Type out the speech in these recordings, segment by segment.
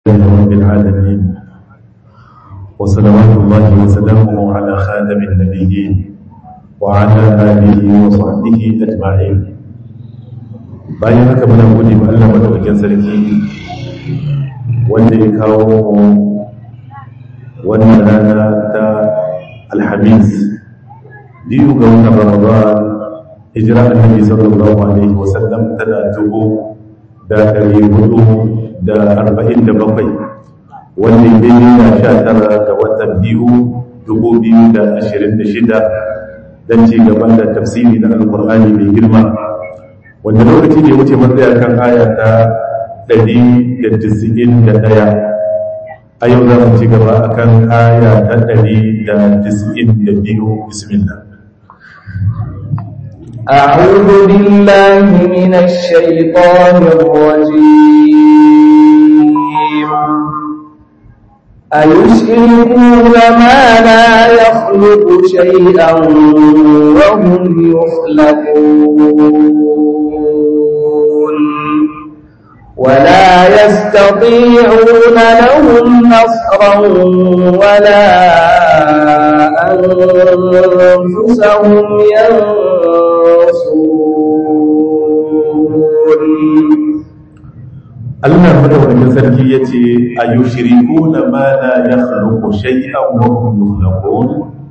رب العالمين وصلوات الله وسلامه على خاتم النبيين وعلى آله وصحبه أجمعين bayan haka muna gode ma Allah madaukakin sarki wanda ya kawo wannan rana ta alhamis biyu ga watan ramadan hijira annabi sallallahu alaihi wasallam tana dubu da ɗari hudu da arba'in da bakwai wanda ya daidai na sha tara ga watan biyu dubu biyu da ashirin da shida don ci gaban da tafsiri na alkur'ani mai girma wanda lokaci ne wuce matsaya kan aya ta ɗari da tisa'in da ɗaya a yau za mu ci gaba a kan aya ta ɗari da tisa'in da biyu bismillah أعوذ بالله من الشيطان الرجيم أيشركون ما لا يخلق شيئا وهم يخلقون ولا يستطيعون لهم نصرا ولا أنفسهم ينصرون Allah madaukakin sarki ya ce a yi shiriku na ma la ya khluqu shay'an wa hum yukhlaqun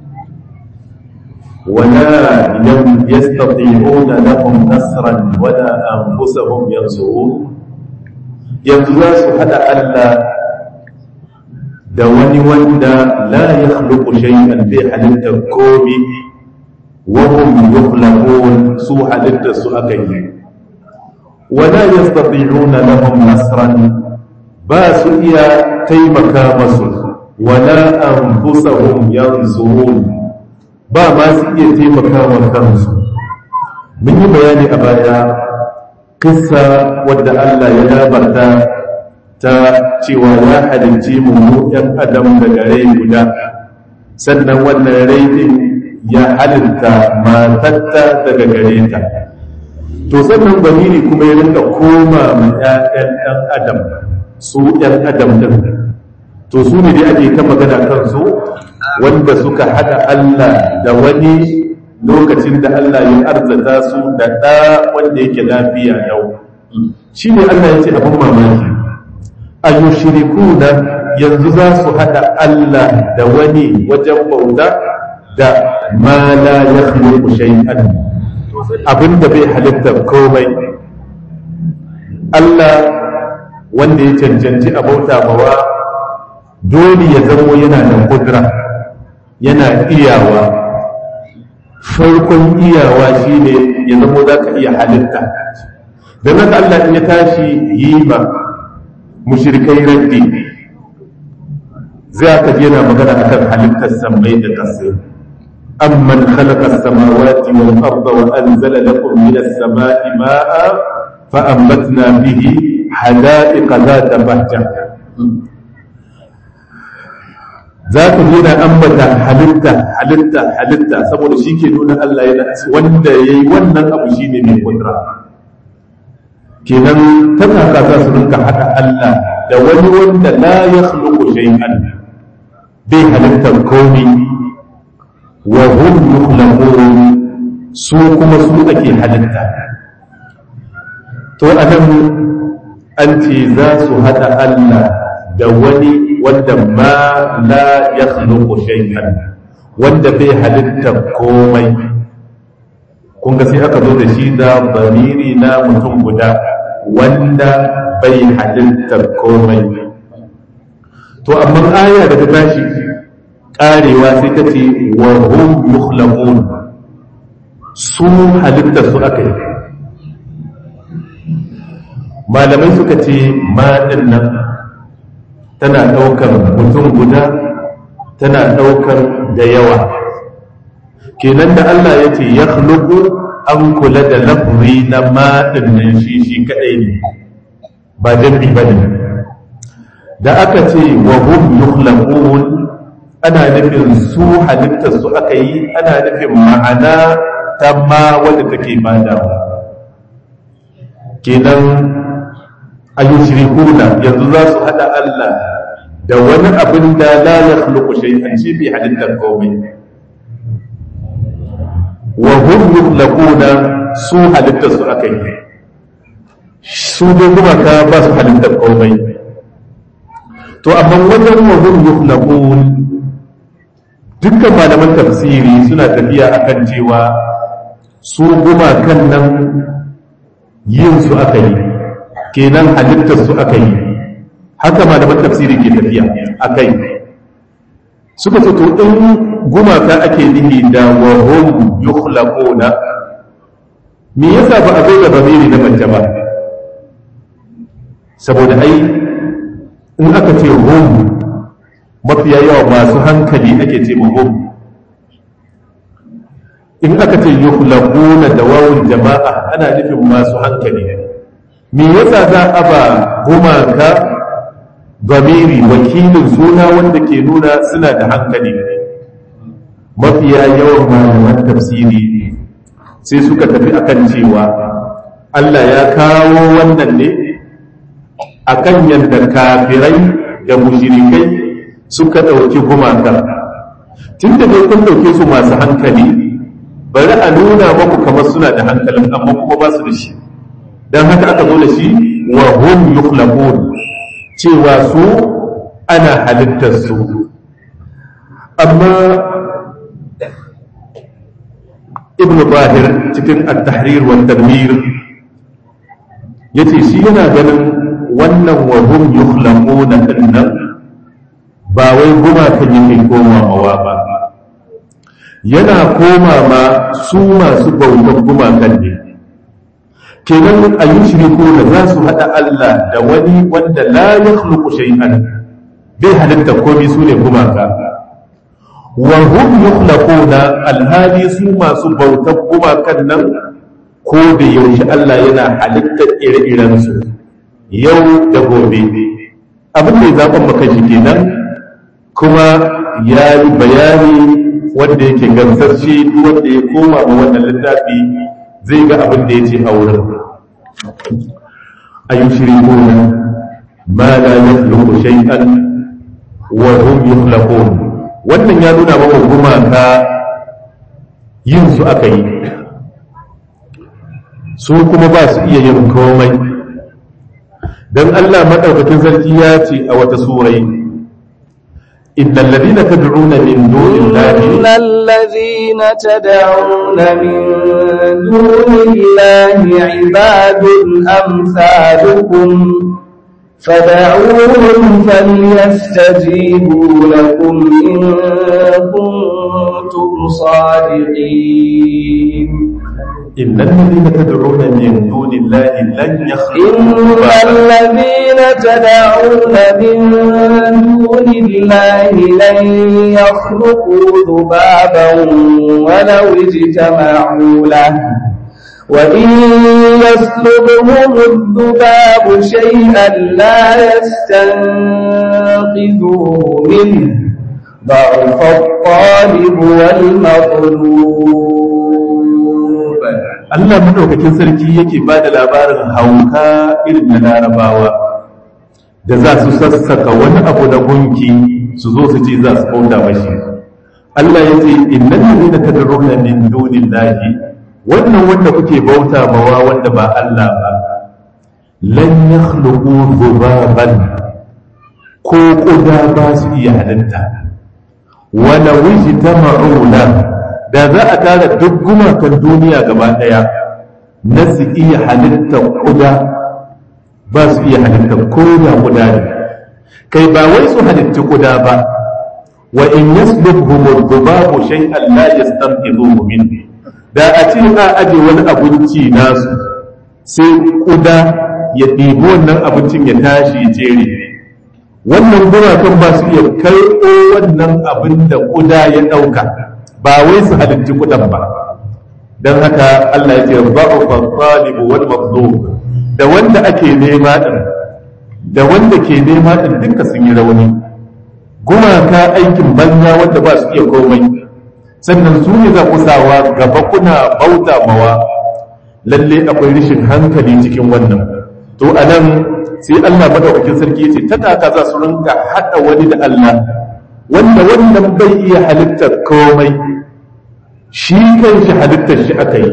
wala yastati'una lahum nasran wala anfusahum yansurun yanzu za su hada Allah da wani wanda la ya khluqu shay'an bai halitta komi wa hum yukhlaqun su halitta su aka yi wala yastati'una lahum nasran ba su iya taimaka masu wala anfusahum yansurun ba ma su iya taimaka wa kansu mun yi bayani a baya kissa wadda Allah ya labarta ta cewa ya halicci mu mu ɗan adam daga rai guda sannan wannan rai din ya halitta matatta daga gare ta to sannan zamiri kuma ya rinka koma ma ƴaƴan ɗan adam su ƴan adam ɗin to su ne dai ake ta magana kansu wanda suka haɗa Allah da wani lokacin da Allah ya arzata su da ɗa wanda yake lafiya yau shi ne Allah ya ce abin mamaki a yushirikuna yanzu za su haɗa Allah da wani wajen bauta da ma la yakhluqu shay'an abinda bai halittar komai Allah wanda ya cancanci a bauta mawa dole ya zamo yana da kudura yana iyawa farkon iyawa shine ya zamo za ka iya halitta da nan Allah ya tashi yi ma mushrikai raddi za ka je na magana akan halittar sammai da kasai أمن خلق السماوات والأرض وأنزل لكم من السماء ماء فأنبتنا به حدائق ذات بهجة ذات هنا أنبت حلتا حلتا حلتا saboda shi ke nuna Allah yana wanda yayi wannan abu shine mai kudura kenan ta kaka za su rinka hada Allah da wani wanda la yakhluqu shay'an bai halittar komai wa hum yukhlaqun su kuma su ake halitta to anan an ce za su hada Allah da wani wanda ma la yakhluqu shay'an wanda bai halitta komai kun ga sai aka zo da shi da bamiri na mutum guda wanda bai halitta komai to amma aya da ta tashi karewa sai ta ce wa hum yukhlaqun su halitta su aka yi malamai suka ce ma nan tana daukar mutum guda tana daukar da yawa kenan da Allah ya ce ya an kula da lafri na ma nan shi shi kadai ne ba jami ba ne da aka ce wa hum yukhlaqun ana nufin su halittar su aka yi ana nufin ma'ana ta ma wadda take badawa kenan ayyushrikuna yanzu za su hada Allah da wani abin da la yakhluqu shay'an shi bi halittar komai wa hum yukhlaquna su halittar su akai su dai kuma ka ba su halittar komai to amma wajen wa hum yukhlaqun dukkan malaman tafsiri suna tafiya akan cewa su gumakan nan yin su aka yi kenan halittar su aka yi haka malaman tafsiri ke tafiya akai suka ce to in gumaka ake nihi da wa hum yukhlaquna me yasa ba a zo da bamiri na mace ba saboda ai in aka ce hum mafiya yawa masu hankali ake ce hum in aka ce yukhlaquna da wawul jama'a ana nufin masu hankali me yasa za a ba gumaka zamiri wakilin suna wanda ke nuna suna da hankali mafiya yawan malaman tafsiri sai suka tafi akan cewa Allah ya kawo wannan ne akan yadda kafirai da mushrikai suka ɗauki gumaka tun da dai kun ɗauke su masu hankali bari a nuna maku kamar suna da hankalin amma kuma ba su da shi don haka aka zo da shi wa hum yukhlaqun cewa su ana halittar su amma ibn bahir cikin at-tahrir wa tanwir yace shi yana ganin wannan wa hum yukhlaquna dinnan ba wai gumakan yake komawa ba yana koma ma su masu bautar gumakan ne kenan a yi shiriku da za su haɗa Allah da wani wanda la ya khluqu shay'an bai halitta komai su ne gumaka wa hum yukhlaquna alhali su masu bautar gumakan nan ko da yaushe Allah yana halittar ire-iren su yau da gobe abin da ya zaɓan maka shi kenan kuma ya yi bayani wanda yake gamsarci wanda ya koma ma wannan littafi zai ga abin da ya ce a wurin a yi shirikuna ma la yakhluqu shay'an wa hum yukhlaqun wannan ya nuna maka gumaka yin su aka yi su kuma ba su iya yin komai dan Allah madaukakin sarki ya ce a wata surai إن الذين تدعون من دون الله إن الذين تدعون من دون الله عباد أمثالكم فدعوهم فليستجيبوا لكم إن كنتم صادقين إن الذين تدعون من دون الله لن إن يخلقوا الذين تدعون من دون الله لن يخلقوا ذبابا ولو اجتمعوا له وإن يسلبهم الذباب شيئا لا يستنقذوه منه ضعف الطالب والمطلوب Allah madaukakin sarki yake ba da labarin hauka irin na larabawa da za su sassaka wani abu na gunki su zo su ce za su bauta mashi Allah ya ce innal ladina tad'una min dunillahi wannan wanda kuke bauta mawa wanda ba Allah ba lan yakhluqu dhubaban ko kuda ba su iya halitta wala wajtama'u lahu da za a tara duk gumakan duniya gaba ɗaya na su iya halittar kuda ba su iya halittar koda kuda ne kai ba wai su halitti kuda ba wa in yaslubhum ad-dubabu shay'an la yastanqidhuhu min da a ce a aje wani abinci nasu sai kuda ya ɗibi wannan abincin ya tashi ya jere wannan gumakan ba su iya karɓo wannan abin da kuda ya ɗauka ba wai su halitti kudan ba don haka Allah ya ce ba'ufa talibu wal mazlum da wanda ake nema din da wanda ke nema din duka sun yi rauni gumaka aikin banza wanda ba su iya komai sannan su ne za ku sawa gaba kuna bauta mawa lalle akwai rishin hankali cikin wannan to anan sai Allah madaukakin sarki yace ta kaka za su rinka hada wani da Allah wanda wannan bai iya halittar komai shi kanshi halittar shi aka yi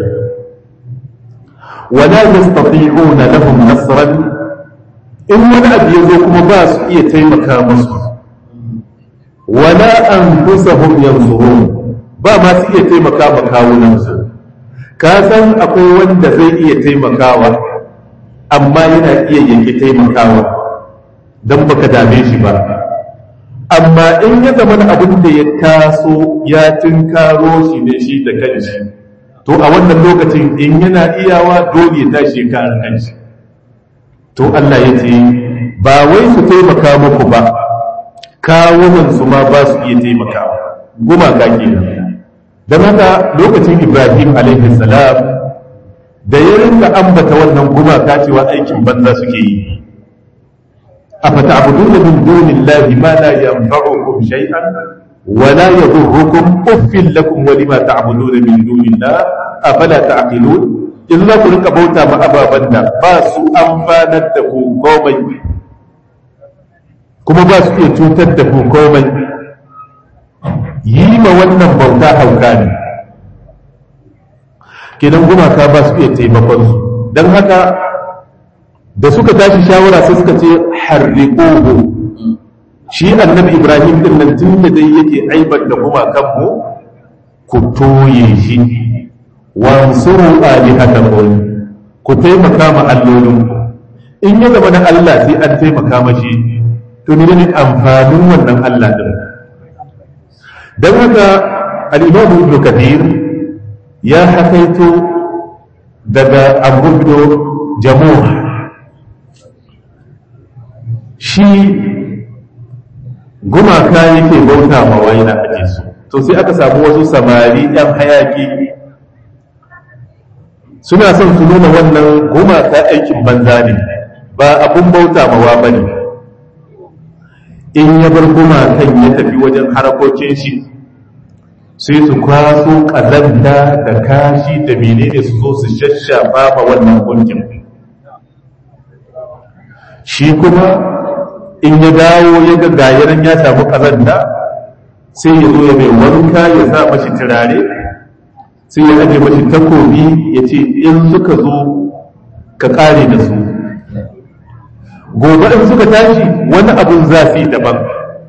wala yastati'una lahum nasran in wani abu ya zo kuma ba su iya taimaka musu wala anfusahum yanzurun ba ma su iya taimaka ma kawunansu ka san akwai wanda zai iya taimakawa amma yana iya yanke taimakawa don baka dame shi ba amma in ya zama abin da ya taso ya tunkaro shi ne shi da kanshi to a wannan lokacin in yana iyawa dole ya tashi ka kanshi to Allah ya ce ba wai su taimaka muku ba kawunan su ma ba su iya taimakawa gumaka kenan don haka lokacin Ibrahim alaihi salam da ya rinka ambata wannan gumaka cewa aikin banza suke yi أفتعبدون من دون الله ما لا ينفعكم شيئا ولا يضركم أف لكم ولما تعبدون من دون الله أفلا تعقلون إلا كلك بوتا ما أبا بنا باسو أنفانا تكو قومي كما باسو يتوتا تكو قومي يما ونن بوتا حوكاني kidan gumaka ba su iya taimakon su don haka da suka tashi shawara sai suka ce harriquhu shi annabi ibrahim din nan tun da dai yake aibar da gumakan mu ku toye shi wansuru alihatakum ku taimaka ma allolin in ya zama na Allah sai an taimaka mashi to ne ne amfanin wannan Allah din dan haka al-imam ibn kathir ya hakaito daga abu jamuh shi gumaka yake bauta ma waina a su to sai aka samu wasu samari yan hayaki suna son su nuna wannan gumaka aikin banza ne ba abun bauta mawa ba ne in ya bar gumakan ya tafi wajen harakokin shi sai su kwaso ƙazanta da kashi da menene su zo su shashafa ma wannan gunkin shi kuma in ya dawo ya ga gayaran ya samu ƙazanta sai ya zo ya mai wanka ya sa mashi turare sai ya aje mashi takobi ya ce in suka zo ka ƙare da su gobe in suka tashi wani abun zafi daban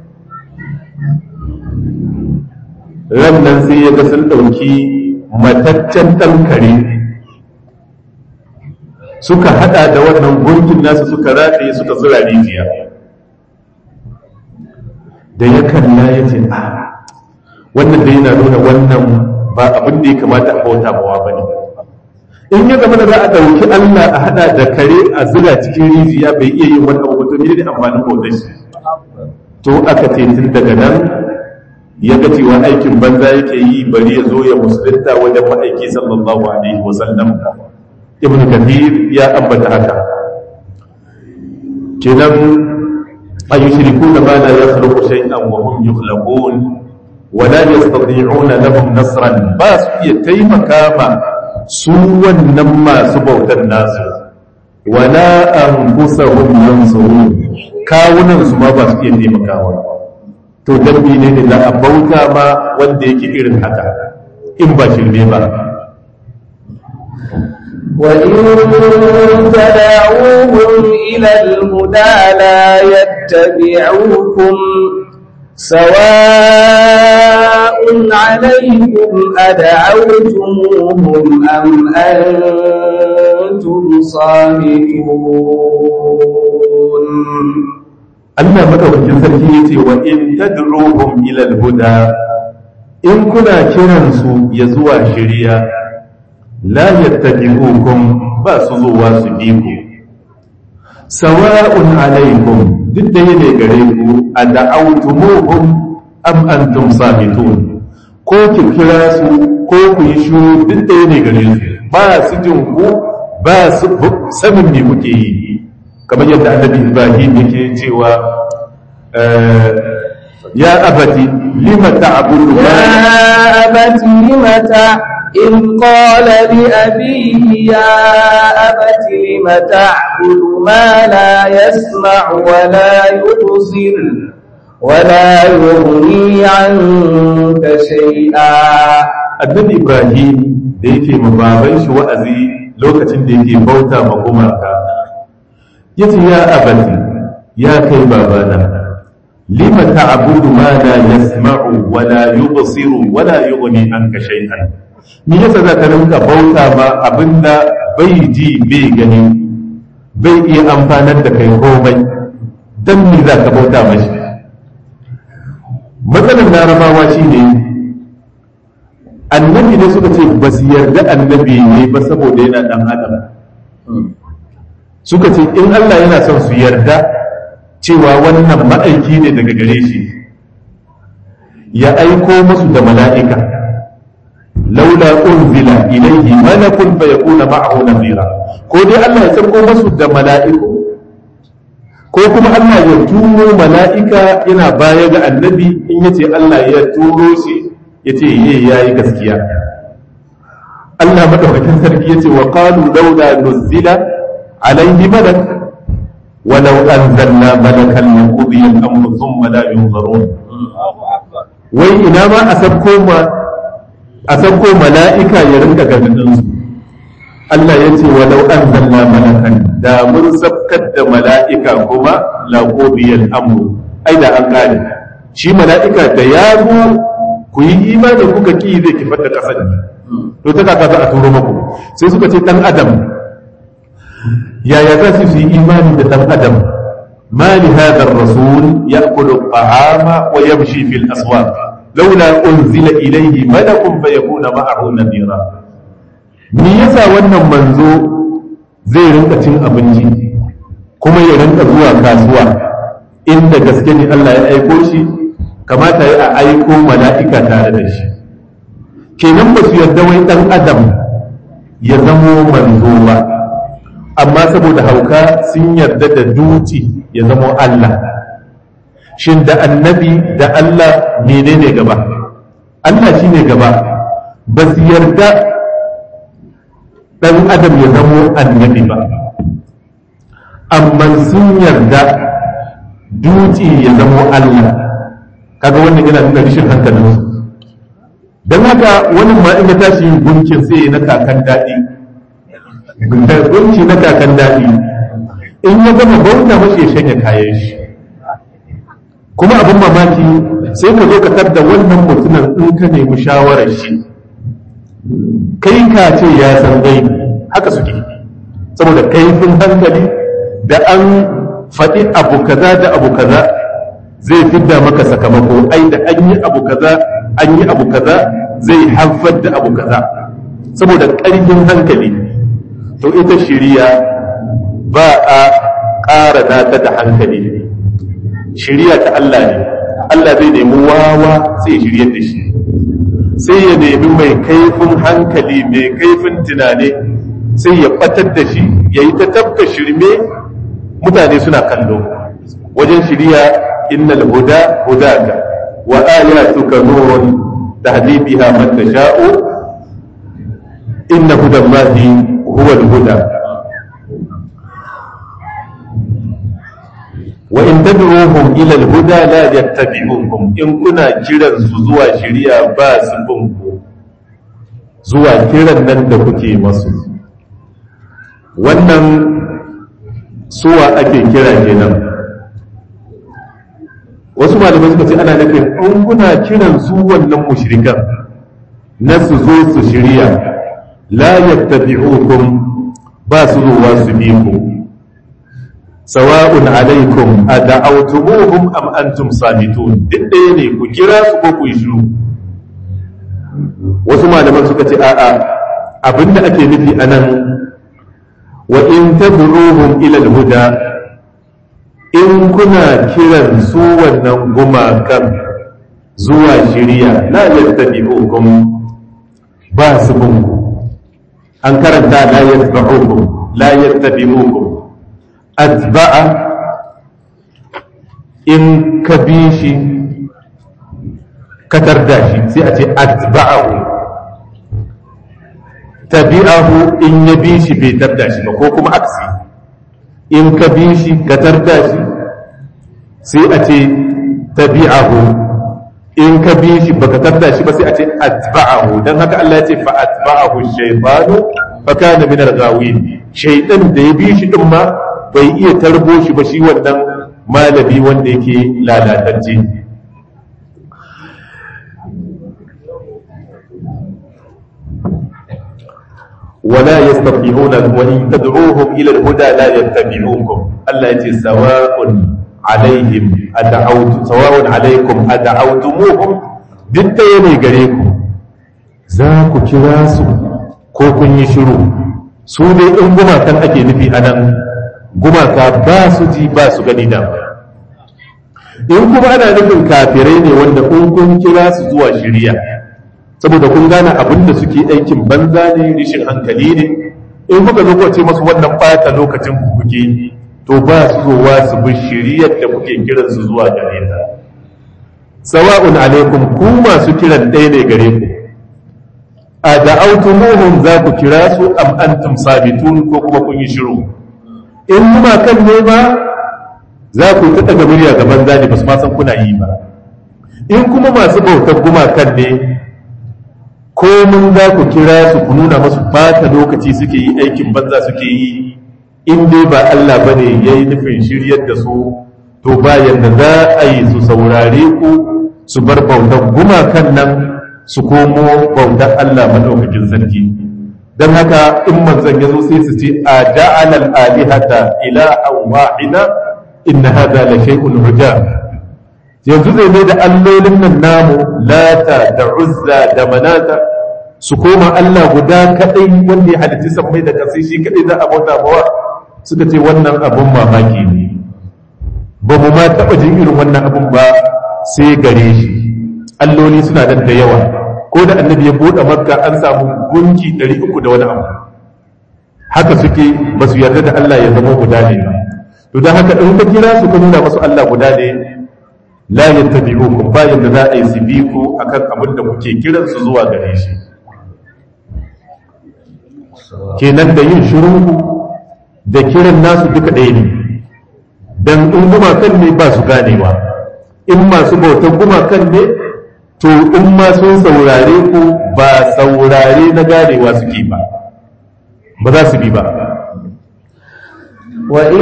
rannan sai ya ga sun ɗauki mataccen ɗan kare suka hada da wannan gunkin nasu suka rataye suka zura rijiya da ya kalla ya ce a wannan da yana nuna wannan ba abin da ya kamata a bauta mawa ba ne in ya zama da za a ɗauki allah a hada da kare a zura cikin rijiya bai iya yin wani abu to ne da amfanin bautar shi to aka ce tun daga nan ya ga cewa aikin banza yake yi bari ya zo ya musulunta wajen ma'aiki sallallahu alaihi wasallam ibn kathir ya ambata haka kenan ayushrikuna ma la yakhluqu shay'an wa hum yukhlaqun wa la yastati'una lahum nasran ba su iya taimaka ma su wannan masu bautar nasu wala anfusahum yansurun kawunan su ma ba su iya taimakawa to dabbi ne da za a bauta ma wanda yake irin haka in ba shirme ba وإن تدعوهم إلى الهدى لا يتبعوكم سواء عليكم أدعوتموهم أم أنتم صامتون Allah madaukakin sarki yace wa in tad'uhum ila al-huda in kuna kiran su ya zuwa shari'a la yattabi'ukum ba su zuwa su bi ku sawa'un alaikum duk da yake gare ku ad'awtumuhum am antum samitun ko ki kira su ko ku yi shiru duk da yake gare su ba su jin ku ba su sanin me kuke yi kamar yadda annabi ibrahim yake cewa ya abati lima ta'budu يا أبت لم إذ قال لأبيه يا أبت لم تعبد ما لا يسمع ولا يبصر ولا يغني عنك شيئا annabi ibrahim da yake ma baban shi wa'azi lokacin da yake bauta ma gumaka yace ya abati ya kai babana lima ta'budu ma la yasma'u wa la yubsiru wa la yughni anka shay'an me yasa za ka rinka bauta ma abinda bai ji bai gani bai iya amfanar da kai komai dan me za ka bauta mashi matsalar larabawa shine annabi ne suka ce ba su yarda annabi ne ba saboda yana dan adam suka ce in Allah yana son su yarda cewa wannan ma'aiki ne daga gare shi ya aiko musu da mala'ika laula unzila ilayhi malakun fa yakuna ma'ahu nadira ko dai Allah ya sauko musu da mala'iku ko kuma Allah ya turo mala'ika yana baya ga annabi in yace Allah ya turo shi yace ye yayi gaskiya Allah madaukakin sarki yace wa qalu laula nuzila alayhi malak ولو أنزلنا ملكا لقضي الأمر ثم لا ينظرون wai ina ma a sabko ma a sabko mala'ika ya rinka ganin su Allah ya ce walau anzalna malakan da mun sabkar da mala'ika kuma la qudiyal amru ai da an kare shi mala'ika da ya zo ku yi imani kuka ki zai kifar da kasar to ta kaka za a turo muku sai suka ce dan adam yaya za su yi imani da dan adam ما لهذا الرسول يأكل الطعام ويمشي في الأسواق لولا أنزل إليه ملك فيكون معه نذيرا me yasa wannan manzo zai rinka cin abinci kuma ya rinka zuwa kasuwa inda gaske ne Allah ya aiko shi kamata ya aiko mala'ika tare da shi kenan ba su yarda wai dan adam ya zamo manzo ba amma saboda hauka sun yarda da duti ya zamo Allah shin da annabi da Allah menene gaba Allah shine gaba ba su yarda dan adam ya zamo annabi ba amma sun yarda duti ya zamo Allah kaga wannan yana nuna rishin hankalinsu don haka wani ma in ya tashi gunkin sai na kakan daɗi gunki na kakan daɗi in ya gama bauta mashi ya shanya kayan shi kuma abin mamaki sai ka zo ka tarda wannan mutumin in ka nemi shawarar shi kai ka ce ya san gai haka suke saboda kaifin hankali da an faɗi abu kaza da abu kaza zai fidda maka sakamako ai da an yi abu kaza an yi abu kaza zai haifar da abu kaza saboda ƙarfin hankali to ita shiriya ba a ƙara nata da hankali shiriya ta Allah ne Allah zai nemi wawa sai ya shiryar da shi sai ya nemi mai kaifin hankali mai kaifin tunani sai ya batar da shi ya yi ta tabka shirme mutane suna kallo wajen shiriya innal huda hudaka wa ayatuka nurun tahdi biha man tasha'u inna hudallahi huwa al-huda wa in tad'uhum ila al-huda la yattabi'ukum in kuna kiran su zuwa shiriya ba su bin ku zuwa kiran nan da kuke masu wannan suwa ake kira kenan wasu malamai suka ce ana nufin in kuna kiran su wannan mushrikan na su zo su shirya la yattabi'ukum ba su zuwa su bi ku sawa'un alaikum ad'awtumuhum am antum samitun duk ɗaya ne ku kira su ko ku yi shiru wasu malaman suka ce a'a abinda ake nufi anan wa in tad'uhum ila al-huda in kuna kiran su wannan gumakan zuwa shiriya la yattabi'ukum ba su bunku an karanta la yattabi'ukum la yattabi'ukum atba'a in ka bi shi ka tarda shi sai a ce atba'ahu tabi'ahu in ya bi shi bai tarda shi ba ko kuma aksi in ka bi shi ka tarda shi sai a ce tabi'ahu in ka bi shi baka tarda shi ba sai a ce atba'ahu dan haka Allah ya ce fa atba'ahu shaytanu fa kana min al-ghawin shaytan da ya bi shi din ma bai iya tarbo shi ba shi wannan malami wanda yake lalatacce ولا يستطيعون وإن تدعوهم إلى الهدى لا يتبعوكم الله يتي سواء عليهم أدعوت سواء عليكم أدعوتموهم duk ɗaya ne gare ku za ku kira su ko kun yi shiru su ne in gumakan ake nufi a nan gumaka ba su ji ba su gani da in kuma ana nufin kafirai ne wanda in kun kira su zuwa shirya saboda kun gane abin da suke aikin banza ne rishin hankali ne in kuka zo ce masu wannan bata lokacin ku kuke to ba su zowa su bi shiriyar da kuke kiran su zuwa gare ta sawa'un alaikum ku masu kiran ɗaya ne gare ku a da'autumuhum za ku kira su am antum sabitun ko kuma kun yi shiru in kuma kan ne ba za ku ta daga murya ga banza ne ba su ma san kuna yi ba in kuma masu bautar gumakan ne ko mun za ku kira su ku nuna masu bata lokaci suke yi aikin banza suke yi in dai ba Allah bane yayi nufin shiryar da su to ba yanda za a yi su saurare ku su bar bautar gumakan nan su komo bautar Allah madaukakin sarki dan haka in manzon ya zo sai su ce a ja'ala al-alihata ilahan wahida inna hadha la shay'un ujab yanzu zai mai da allolin nan namu lata da uzza da manata su koma Allah guda kadai wanda ya halitta sammai da kasai shi kadai za a bauta mawa suka ce wannan abun mamaki ne ba mu ma taba jin irin wannan abun ba sai gare shi alloli suna da da yawa ko da annabi ya bude makka an samu gunki 300 da wani abu haka suke ba su yarda da Allah ya zama guda ne ba to don haka in ka kira su ka nuna masu Allah guda ne la yattabi'ukum ba yanda za a yi su bi ku akan abin da kuke kiran su zuwa gare shi kenan da yin shirin ku da kiran nasu duka ɗaya ne dan in gumakan ne ba su ganewa in masu bautan gumakan ne to in ma sun saurare ku ba saurare na ganewa suke ba ba za su bi ba وإن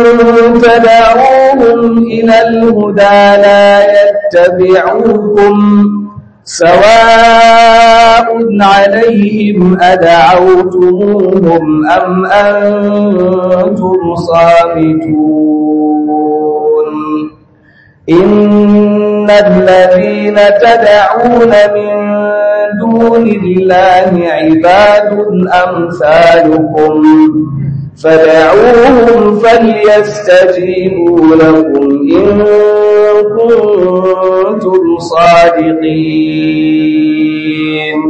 تدعوهم إلى الهدى لا يتبعوكم سواء عليهم أدعوتموهم أم أنتم صامتون إن الذين تدعون من دون الله عباد أمثالكم فدعوهم فليستجيبوا لكم إن كنتم صادقين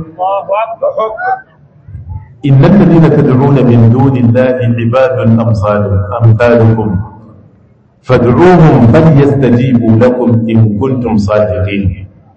إن الذين تدعون من دون الله عباد أمثال أمثالكم فادعوهم فليستجيبوا لكم إن كنتم صادقين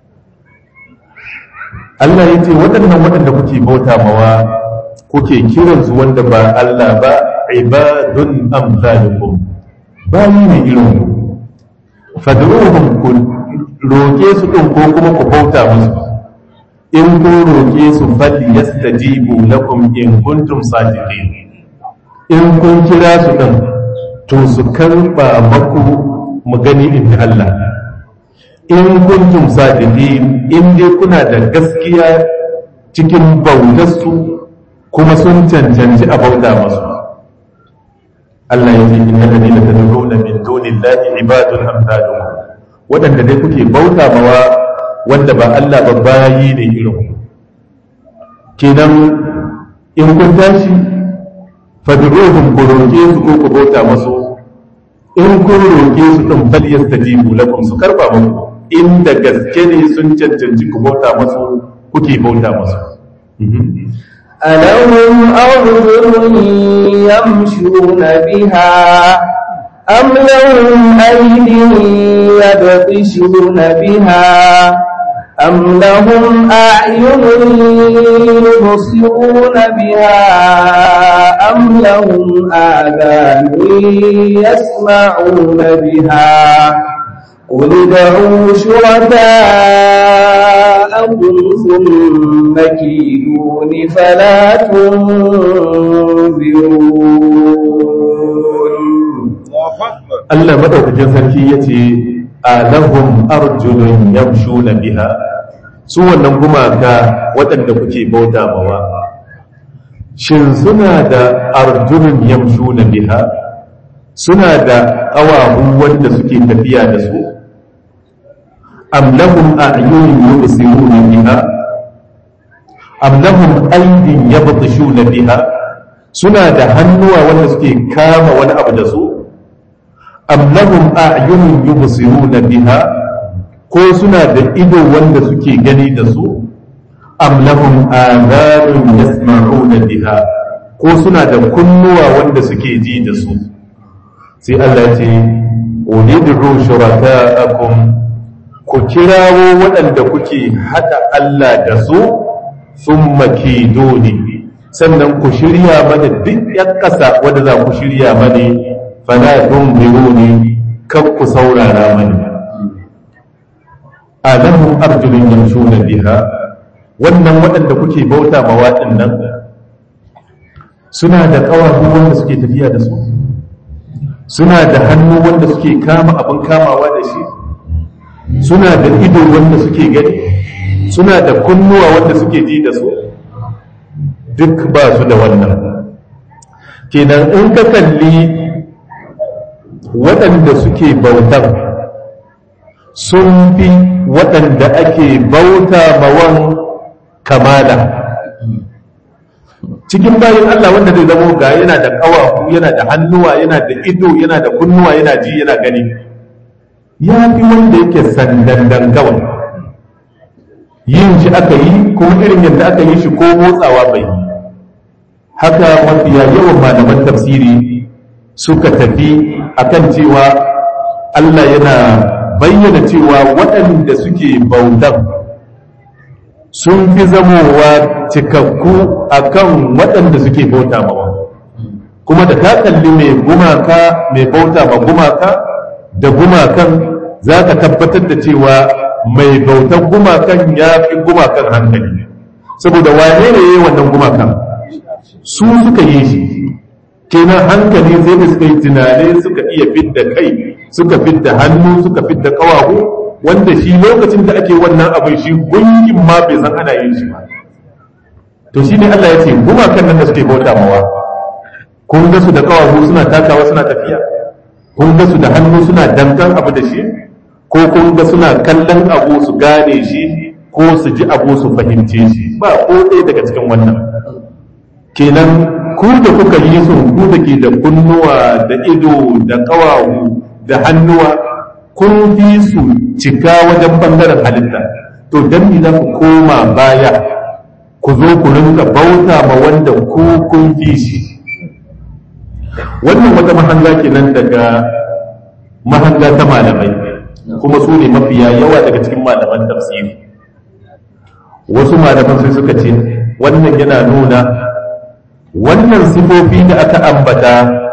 Allah ya ce waɗannan waɗanda kuke bauta mawa kuke kiransu wanda ba Allah ba ibadun amsalukum bayi ne irin ku fadruhum ku roke su din ko kuma ku bauta musu in ku roke su fal yastajibu lakum in kuntum sadiqin in kun kira su din to su karba maku mu gani in Allah in kuntum sadiqin in dai kuna da gaskiya cikin bautarsu kuma sun cancanci a bauta masu Allah ya ce inna ladina tad'una min dunillahi ibadun amsalukum wadanda dai kuke bauta mawa wanda ba Allah ba bayi ne irin kenan in kun tashi fad'uhum ku roke su ko ku bauta masu in kun roke su din fal yastajibu lakum su karba muku inda gaske ne sun cancanci ku bauta masu kuke bauta masu ألهم أرجل يمشون بها أم لهم أيد يبطشون بها أم لهم أعين يبصرون بها أم لهم آذان يسمعون بها قل ادعوا شركاءكم ثم كيدون فلا تنظرون Allah madaukakin sarki yace alahum arjulun yamshuna biha su wannan gumaka waɗanda kuke bauta mawa shin suna da arjulun yamshuna biha suna da ƙawahu wanda suke tafiya da su am lahum a'yunun yubsiruna biha am lahum aydin yabtishuna biha suna da hannuwa wanda suke kama wani abu da su am lahum a'yunun yubsiruna biha ko suna da ido wanda suke gani da su am lahum adhanun yasma'una biha ko suna da kunnuwa wanda suke ji da su sai Allah ya ce ulidru shuraka'akum ku kirawo waɗanda kuke hada Allah da su thumma kiduni sannan ku shirya mana duk yan ƙasa wanda za ku shirya mani fala tunziruni kan ku saurara mani alahum arjulun yamshuna biha wannan waɗanda kuke bauta ma waɗannan suna da ƙawahu wanda suke tafiya da su suna da hannu wanda suke kama abin kamawa da shi suna da ido wanda suke gani suna da kunnuwa wanda suke ji da su duk ba su da wannan kenan in ka kalli waɗanda suke bautan sun fi waɗanda ake bauta mawan kamala cikin bayan Allah wanda zai zamo ga yana da ƙawafu yana da hannuwa yana da ido yana da kunnuwa yana ji yana gani ya fi wanda yake sandandan kawai yin shi aka yi kuma irin yadda aka yi shi ko motsawa bai haka mafiya yawan malaman tafsiri suka tafi akan cewa Allah yana bayyana cewa waɗanda suke bautan sun fi zamowa cikakku akan waɗanda suke bauta mawa kuma da ka kalli mai gumaka mai bauta ma gumaka da gumakan za ka tabbatar da cewa mai bautan gumakan ya fi gumakan hankali saboda wane ne ya yi wannan gumakan su suka yi shi kenan hankali sai da suka yi tunani suka iya fidda kai suka fidda hannu suka fidda kawahu wanda shi lokacin da ake wannan abin shi gungin ma bai san ana yin shi ba to shi ne Allah ya ce gumakan nan da suke bauta mawa kun ga su da kawahu suna takawa suna tafiya kun ga su da hannu suna dankan abu da shi ko kun ga suna kallon abu su gane shi ko su ji abu su fahimce shi ba ko ɗaya daga cikin wannan kenan ku da kuka yi su ku da ke da kunnuwa da ido da kawahu da hannuwa kun fi su cika wajen bangaren halitta to dan me za ku koma baya ku zo ku rinka bauta ma wanda ku kun fi shi wannan wata mahanga kenan daga mahanga ta malamai kuma su ne mafiya yawa daga cikin malaman tafsiri wasu malaman sai suka ce wannan yana nuna wannan sifofi da aka ambata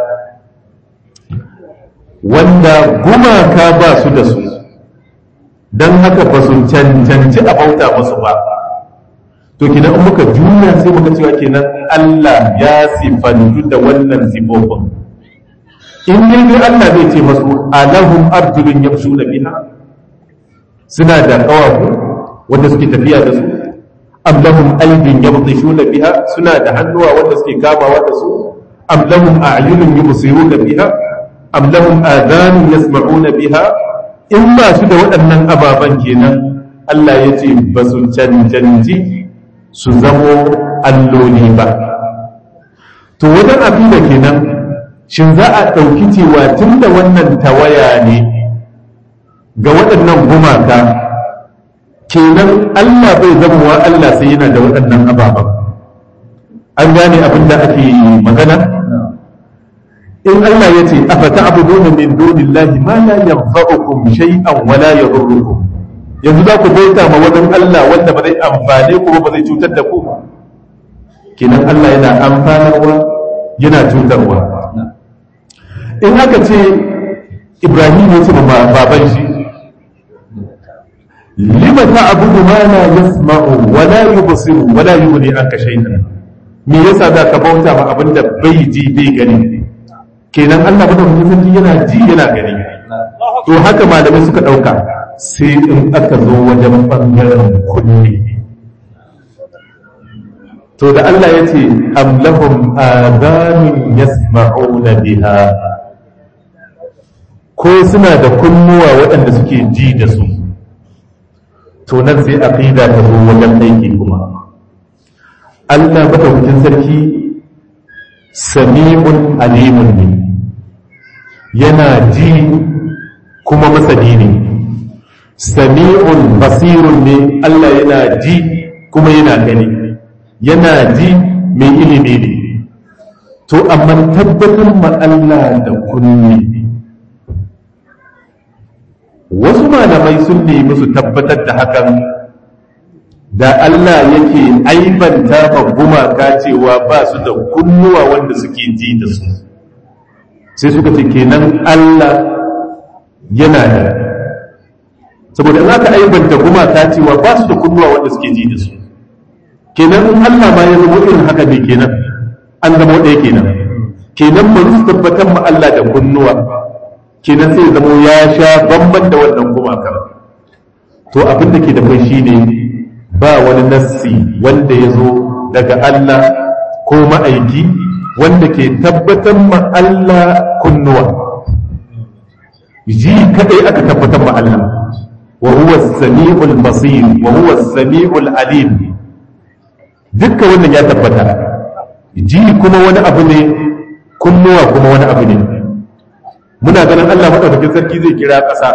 wanda gumaka ba su da su don haka ba su cancanci a bauta musu ba to kenan in muka juya sai muka cewa kenan Allah ya sifantu da wannan sifofin in dai dai Allah zai ce masu alahum arjulun yamshuna biha suna da kawafu wanda suke tafiya da su am lahum aydin yabtishuna biha suna da hannuwa wanda suke kamawa da su am lahum a'yunun yubsiruna biha am lahum adhanun yasma'una biha in ba su da waɗannan ababen kenan Allah ya ce ba su cancanci su zamo alloli ba to wajen abin da kenan shin za a ɗauki cewa tun da wannan tawaya ne ga waɗannan gumaka kenan Allah bai zamowa Allah sai yana da waɗannan ababen an gane abin da ake magana in Allah ya ce afa ta'buduna min dunillahi ma la yanfa'ukum shay'an wa la yadurrukum yanzu za ku bauta ma wajen Allah wanda ba zai amfane ku ba zai cutar da ku kenan Allah yana amfanarwa yana cutarwa in aka ce Ibrahim ya ce ma baban shi lima ta'budu ma la yasma'u wa la yubsiru wa la yughni anka shay'an me yasa za ka bauta ma abinda bai ji bai gani kenan Allah madaukakin sarki yana ji yana gani to haka malamai suka dauka sai in aka zo wajen bangaren kunne to da Allah ya ce am lahum adanun yasma'una biha ko suna da kunnuwa waɗanda suke ji da su to nan sai aqida ta zo wajen aiki kuma Allah madaukakin sarki sami'un alimun ne yana ji kuma masani ne sami'un basirun ne Allah yana ji kuma yana gani yana ji mai ilimi ne to amma tabbatar ma Allah da kunni wasu malamai sun nemi su tabbatar da hakan da Allah yake aibanta ma gumaka cewa ba su da kunnuwa wanda suke ji da su sai suka ce kenan Allah yana da saboda in aka aibanta gumaka cewa ba su da kunnuwa wanda suke ji da su kenan in Allah ma ya zama irin haka ne kenan an zama ɗaya kenan kenan ba su tabbatar ma Allah da kunnuwa kenan sai zama ya sha bamban da wannan gumaka to abin da ke da kai shine ba wani nassi wanda ya zo daga Allah ko ma'aiki wanda ke tabbatar ma Allah kunnuwa ji kadai aka tabbatar ma Allah wa huwa as-sami'ul basir wa huwa as-sami'ul alim dukkan wannan ya tabbata ji kuma wani abu ne kunnuwa kuma wani abu ne muna ganin Allah madaukakin sarki zai kira ƙasa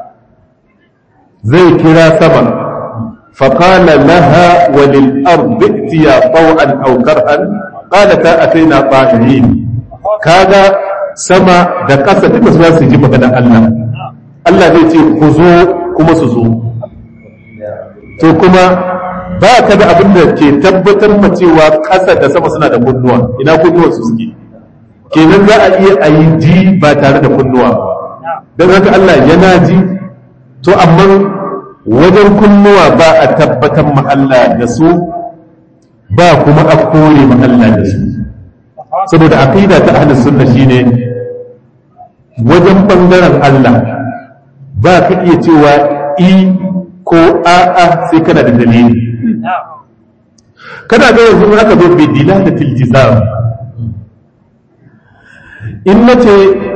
zai kira sama faqala laha wa lil ardi itiya taw'an aw karhan qalata ataina ta'irin kaga sama da ƙasa duka su su ji maganar Allah Allah zai ce ku zo kuma su zo to kuma ba ka da abin da ke tabbatar ma cewa ƙasa da sama suna da kunnuwa ina kunnuwa su suke kenan za a iya a yi ji ba tare da kunnuwa don haka Allah yana ji to amma wajen kunnuwa ba a tabbatar ma Allah da su ba kuma a kore ma Allah da su saboda aqida ta ahlus sunna shine wajen bangaren Allah ba ka iya cewa i ko a'a sai kana da dalili kana ga yanzu aka zo bi dilalatil jizam in nace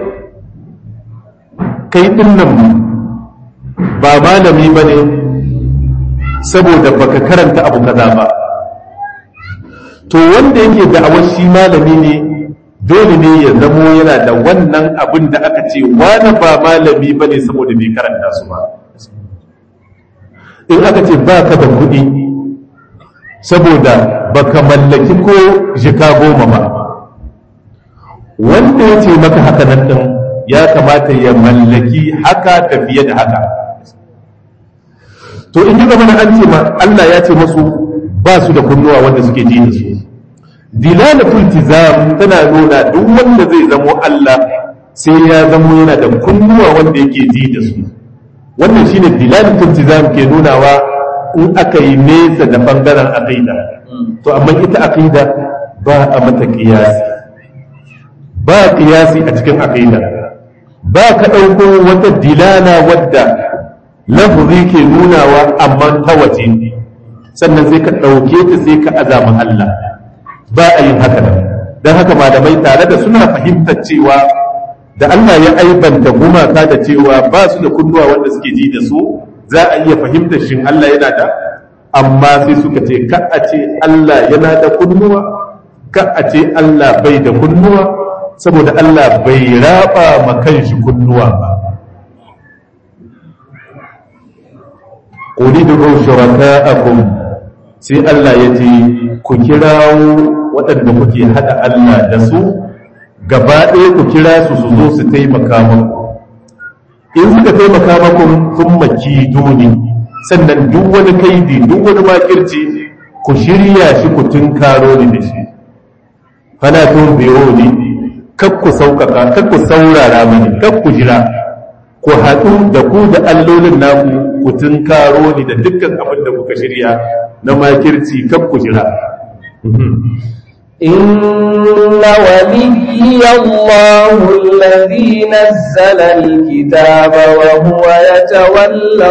kai din nan ba malami bane saboda baka karanta abu kaza ba to wanda yake da'awar shi malami ne dole ne ya zamo yana da wannan abin da aka ce wani ba malami bane saboda bai karanta su ba in aka ce ba ka da kuɗi saboda ba ka mallaki ko jika goma ba wanda ya ce maka haka nan ɗin ya kamata ya mallaki haka da fiye da haka to in yi zama na an ce ma Allah ya ce masu ba su da kunnuwa wanda suke ji da su dilalatul tizam tana nuna duk wanda zai zamo Allah sai ya zamo yana da kunnuwa wanda yake ji da su wannan shine dilalatul tizam ke nunawa in aka yi nesa da bangaren aqida to amma ita aqida ba a mata qiyasi ba qiyasi a cikin aqida ba ka dauko wata dilala wadda lafzi ke nunawa amma ta waje sannan sai ka dauke ta sai ka azama Allah ba a yin haka nan don haka malamai tare da suna fahimtar cewa da Allah ya aibanta gumaka da cewa ba su da kunnuwa wanda suke ji da su za a iya fahimtar shin Allah yana da amma sai suka ce ka a ce Allah yana da kunnuwa ka a ce Allah bai da kunnuwa saboda Allah bai raba ma kanshi kunnuwa ba Uridu shuraka'akum sai Allah ya ce ku kirawo waɗanda kuke haɗa Allah da su gaba ɗaya ku kira su su zo su taimaka muku in suka taimaka muku sun maki duni sannan duk wani kaidi duk wani makirci ku shirya shi ku tunkaro ni da shi fala tun biyo ni kak ku sauƙaƙa kak ku saurara mani kak ku jira ku haɗu da ku da allolin naku ku tunkaro ni da dukkan abin da kuka shirya na makirci kak ku jira إن وليي الله الذي نزل الكتاب وهو يتولى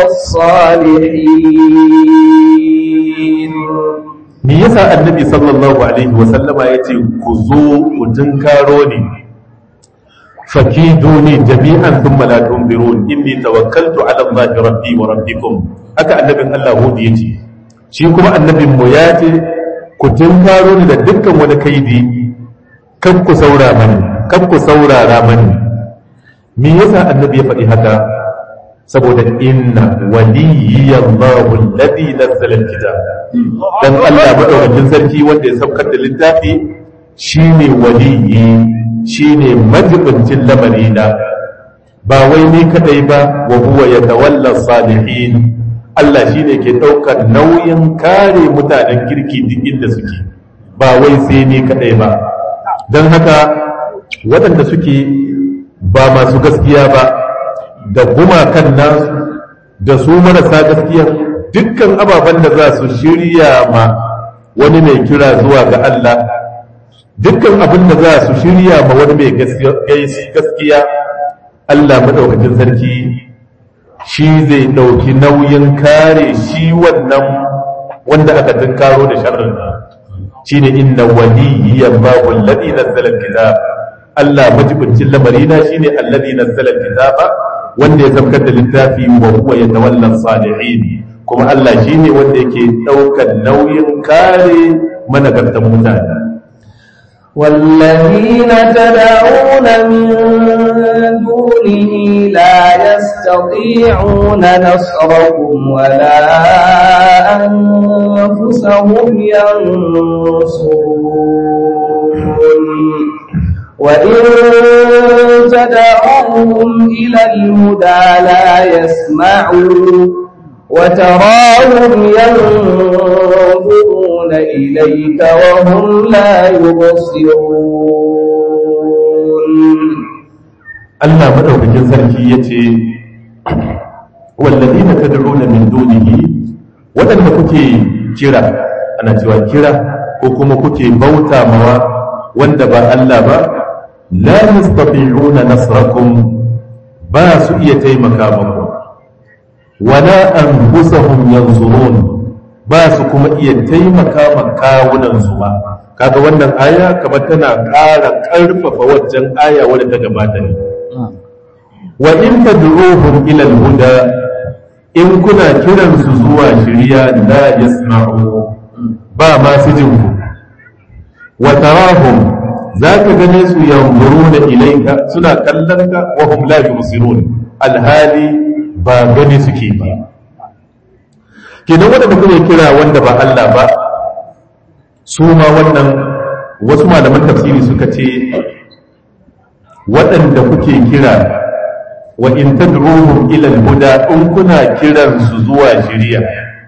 الصالحين me yasa annabi sallallahu alaihi wa sallama yace ku zo ku tunkaro ni fakiduni jami'an thumma la tunzirun inni tawakkaltu ala allahi rabbi wa rabbikum haka annabin Allah hudi yace shi kuma annabin mu yace ku tunkaro ni da dukkan wani kaidi kan ku saura mani kan ku saurara mani me yasa annabi ya faɗi haka saboda inna waliyallahu alladhi nazzala alkitab dan Allah madaukakin sarki wanda ya saukar da littafi shine waliyi shine majibincin lamarina ba wai ni kadai ba wa huwa yatawalla salihin Allah shine ke daukar nauyin kare mutanen kirki duk inda suke ba wai sai ni kadai ba don haka waɗanda suke ba masu gaskiya ba da gumakan nasu da su marasa gaskiya dukkan ababen da za su shirya ma wani mai kira zuwa ga Allah dukkan abin da za su shirya ma wani mai gaskiya Allah maɗaukakin sarki shi zai ɗauki nauyin kare shi wannan wanda aka tunkaro da sharrin shi ne inna waliyyan babu alladhi nazzala alkitab Allah majibincin lamarina shine alladhi nazzala alkitaba wanda ya saukar da littafi wa huwa yatawalla salihin kuma Allah shine wanda yake daukar nauyin kare managartan mutane والذين تدعون من دونه لا يستطيعون نصركم ولا أنفسهم ينصرون وإن تدعوهم إلى الهدى لا يسمعوا وتراهم ينظرون إليك وهم لا يبصرون Allah madaukakin sarki yace walladina tad'una min dunihi wadanda kuke kira ana cewa kira ko kuma kuke bauta mawa wanda ba Allah ba la yastati'una nasrakum ba su iya taimaka muku wala anfusahum yanzurun ba su kuma iya taimaka ma kawunan su ba kaga wannan aya kamar tana ƙara ƙarfafa waccan aya wadda ta gabata ne wa in tad'uhum ila al-huda in kuna kiran su zuwa shiriya la yasma'u ba ma su jin ku wa tarahum zaka gane su yanzuruna ilayka suna kallon ka wa hum la yubsirun alhali ba gani suke ba kenan wanda kuke kira wanda ba Allah ba su ma wannan wasu malaman tafsiri suka ce waɗanda kuke kira wa in tad'uhum ila al-huda in kuna kiran su zuwa shiriya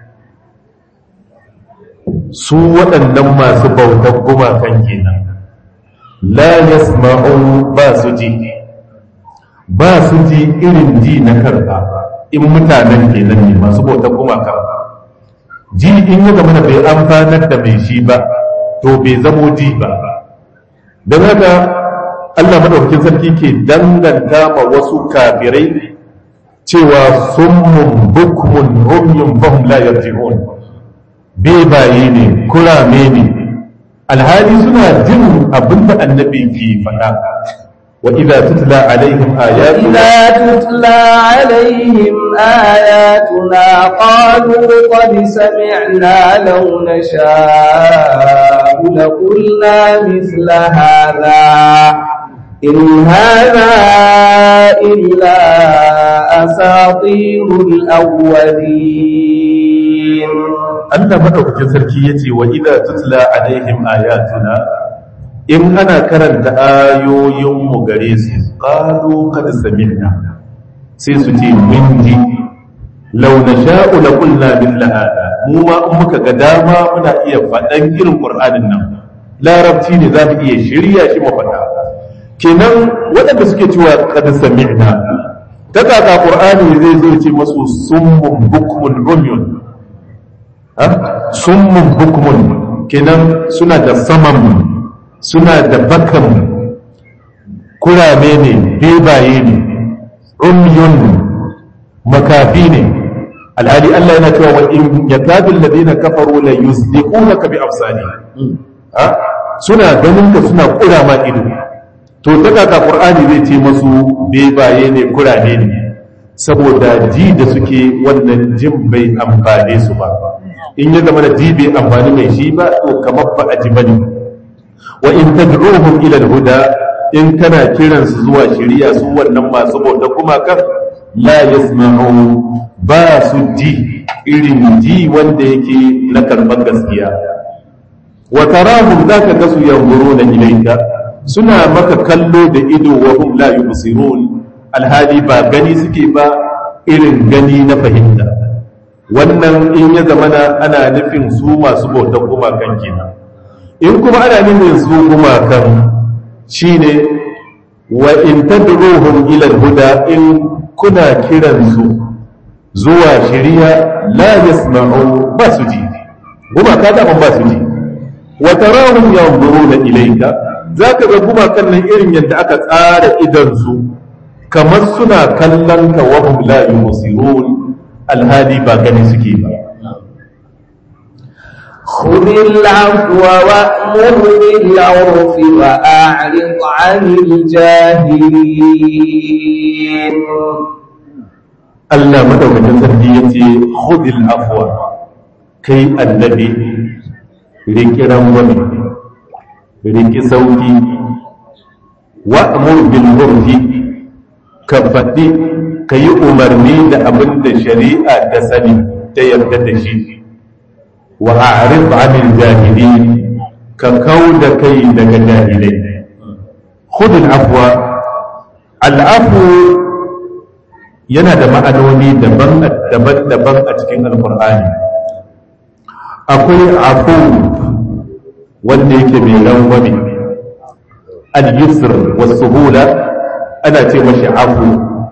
su waɗannan masu bautar gumakan kenan la yasma'u ba su ji ba su ji irin ji na karɓa in mutanen kenan ne masu bautar gumakan ji in ya zama bai amfanar da mai shi ba to bai zamo ji ba don haka Allah madaukakin sarki ke danganta ma wasu kafirai cewa summun bukmun umyun fahum la yarji'un bebaye ne kurame ne alhali suna jin abinda annabi ke faɗa wa idza tutla alaihim ayatuna إذا تتلى عليهم آياتنا قالوا قد سمعنا لو نشاء لقلنا مثل هذا إن هذا إلا أساطير الأولين Allah madaukakin sarki yace wa idza tutla alaihim ayatuna in ana karanta ayoyin mu gare su qalu qad sami'na sai su ce mun ji law nasha'u la qulna mithla hada mu ma in muka ga dama muna iya faɗan irin qur'anin nan larabci ne za mu iya shirya shi mu faɗa kenan waɗanda suke cewa qad sami'na ta kaka qur'ani zai zo ce masu summun bukmun umyun ha summun bukmun kenan suna da saman suna da bakan kurame ne bebaye ne umyun makafi ne alhali Allah yana cewa wa in yakadu alladhina kafaru la yuzdiqunaka bi afsani ha suna ganin ka suna kura ma ido to daga ka qur'ani zai ce masu bebaye ne kurame ne saboda ji da suke wannan jin bai amfane su ba in ya zama da ji bai amfani mai shi ba to kamar ba a ji bane wa in tad'uhum ila al-huda in kana kiransu zuwa shari'a su wannan masu bauta kuma kan la yasma'u ba su ji irin ji wanda yake na karɓar gaskiya wa tarahum zaka ga su yanzuruna ilayka suna maka kallo da ido wa hum la yubsirun alhali ba gani suke ba irin gani na fahimta wannan in ya zamana ana nufin su masu bautar gumakan kenan in kuma ana nufin su gumakan shine wa in tadruhum ila huda in kuna kiransu zuwa shiriya la yasma'u ba su ji gumaka da ba su ji wa tarahum yanzuruna ilayka zaka ga gumakan nan irin yadda aka tsara idan su kamar suna kallon ka wa hum la yusirun alhali ba gani suke ba خذ العفو وأمر بالعرف وأعرض عن الجاهلين Allah madaukakin sarki ya ce khudil afwa kai annabi riki rangwame riki sauki wa'mur bil urfi ka faɗi ka yi umarni da abin da shari'a ta sani ta yarda da shi wa a'rid 'anil jahilin ka kauda kai daga jahilai khudil afwa al-afwu yana da ma'anoni daban-daban a cikin alkur'ani akwai afu wanda yake mai rangwame al-yusr wasu hula ana ce mashi afu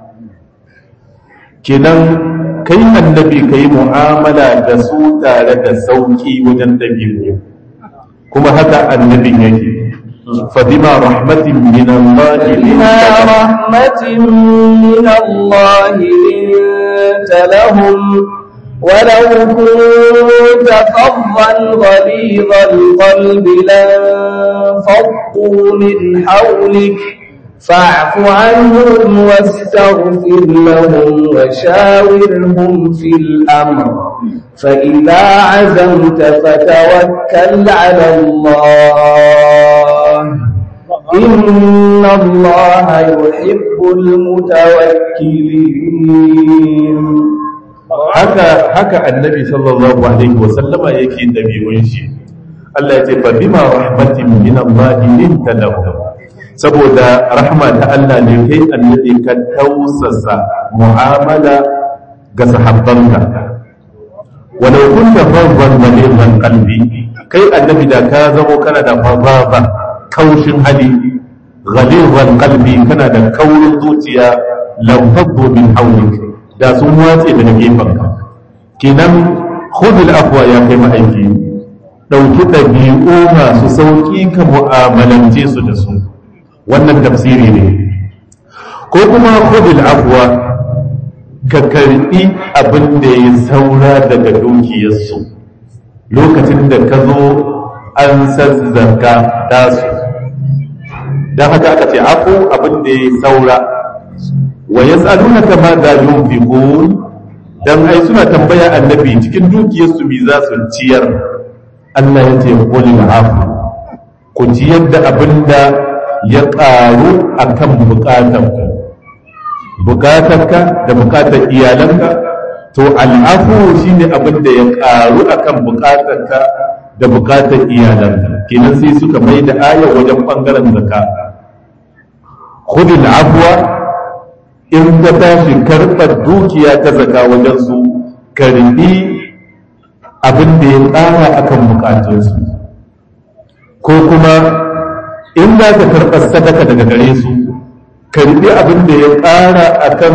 kenan kai annabi ka yi mu'amala da su tare da sauki wajen ɗabi'u kuma haka annabin yake فبما رحمة من الله بما رحمة من الله لنت لهم ولو كنت فظا غليظ القلب لانفضوا من حولك فاعف عنهم واستغفر لهم وشاورهم في الأمر فإذا عزمت فتوكل على الله إن الله يحب المتوكلين haka haka annabi sallallahu alaihi wa sallama yake dabi'un shi Allah ya ce fa bima rahmatin min Allah linta lahum saboda rahma ta Allah ne kai annabi ka tausasa mu'amala ga sahabbanka walau kunta faddan ghalidhan qalbi kai annabi da ka zamo kana da fadaba kaushin hali ghalidhan qalbi kana da kaurin zuciya lam faddu min hawlik da sun watse daga gefanka kenan khudul afwa ya kai ma'aiki dauki dabi'u masu sauki ka mu'amalance su da su wannan tafsiri ne ko kuma khudul afwa ka karbi abin da ya saura daga dukiyarsu lokacin da ka zo an sazzaka tasu don haka aka ce afu abin da ya saura wa ya tsaluna ta ma da yunfiqun dan ai suna tambaya annabi cikin dukiyarsu me za su ciyar Allah ya ce qul afu ku ciyar da abin da ya ƙaru akan bukatanku bukatarka da bukatar iyalanka to al'afu shine abin da ya karu akan bukatarka da bukatar iyalanka kenan sai suka mai da aya wajen bangaren zaka khudil afwa in ka tashi karɓar dukiya ta zaka wajen su karbi abin da ya ƙara akan bukatunsu ko kuma in za ka karɓar sadaka daga gare su karbi abin da ya ƙara akan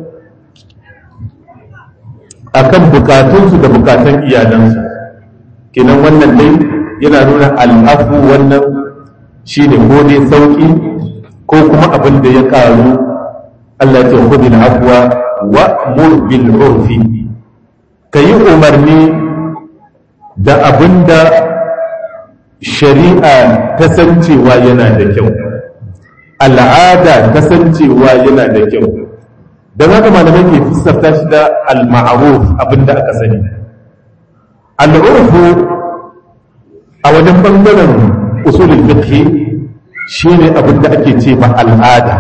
akan bukatunsu da bukatun iyalansu kenan wannan dai yana nuna al'afu wannan shi ne ko dai sauƙi ko kuma abin da ya ƙaru Allah ce hudu afuwa wa murbil urfi ka yi umarni da abin da shari'a ta san cewa yana da kyau al'ada ta san cewa yana da kyau don haka malamai ke fuskanta shi da al-ma'ruf abin da aka sani al'urfu a wajen bangaren usulul fiqh shine abin da ake ce ma al'ada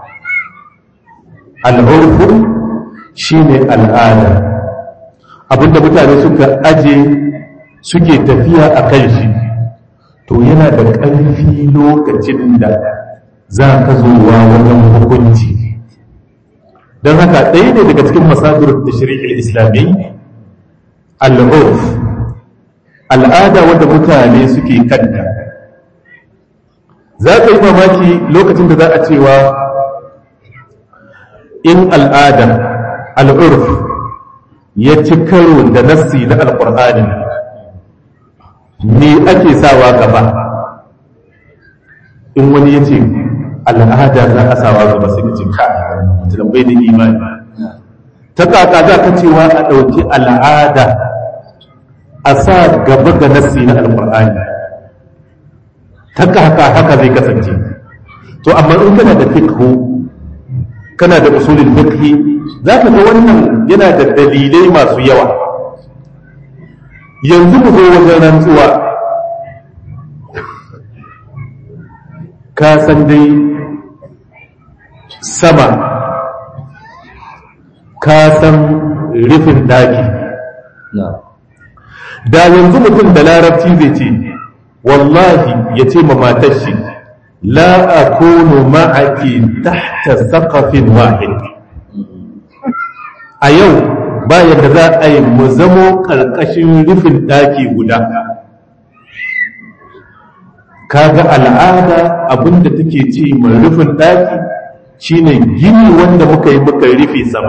al'urfu shine al'ada abinda mutane suka aje suke tafiya a kan shi to yana da ƙarfi lokacin da za ka zuwa wajen hukunci don haka ɗaya ne daga cikin masadur da shari'ar islami al'urf al'ada wadda mutane suke kanta za ka yi mamaki lokacin da za a cewa in al'ada al'urf ya ci karo da nassi na alƙur'ani ne ake sawa gaba in wani ya ce al'ada za a sawa gaba sai ka ce ka mutum bai da imani ta kaka za ka cewa a ɗauki al'ada a sa gaba ga nassi na alƙur'ani ta kaka haka zai kasance to amma in kana da fikhu kana da usulin fiqhi za ka ga wannan yana da dalilai masu yawa yanzu mu zo wajen rantsuwa ka san dai sama ka san rufin daki da yanzu mutum da larabci zai ce wallahi ya ce ma matar shi la akunu ma'aki tahta saqafin wahid a yau bayan da za a yi mu zamo ƙarƙashin rufin ɗaki guda kaga al'ada abinda take ce mai rufin ɗaki shine gini wanda muka yi muka rufe sama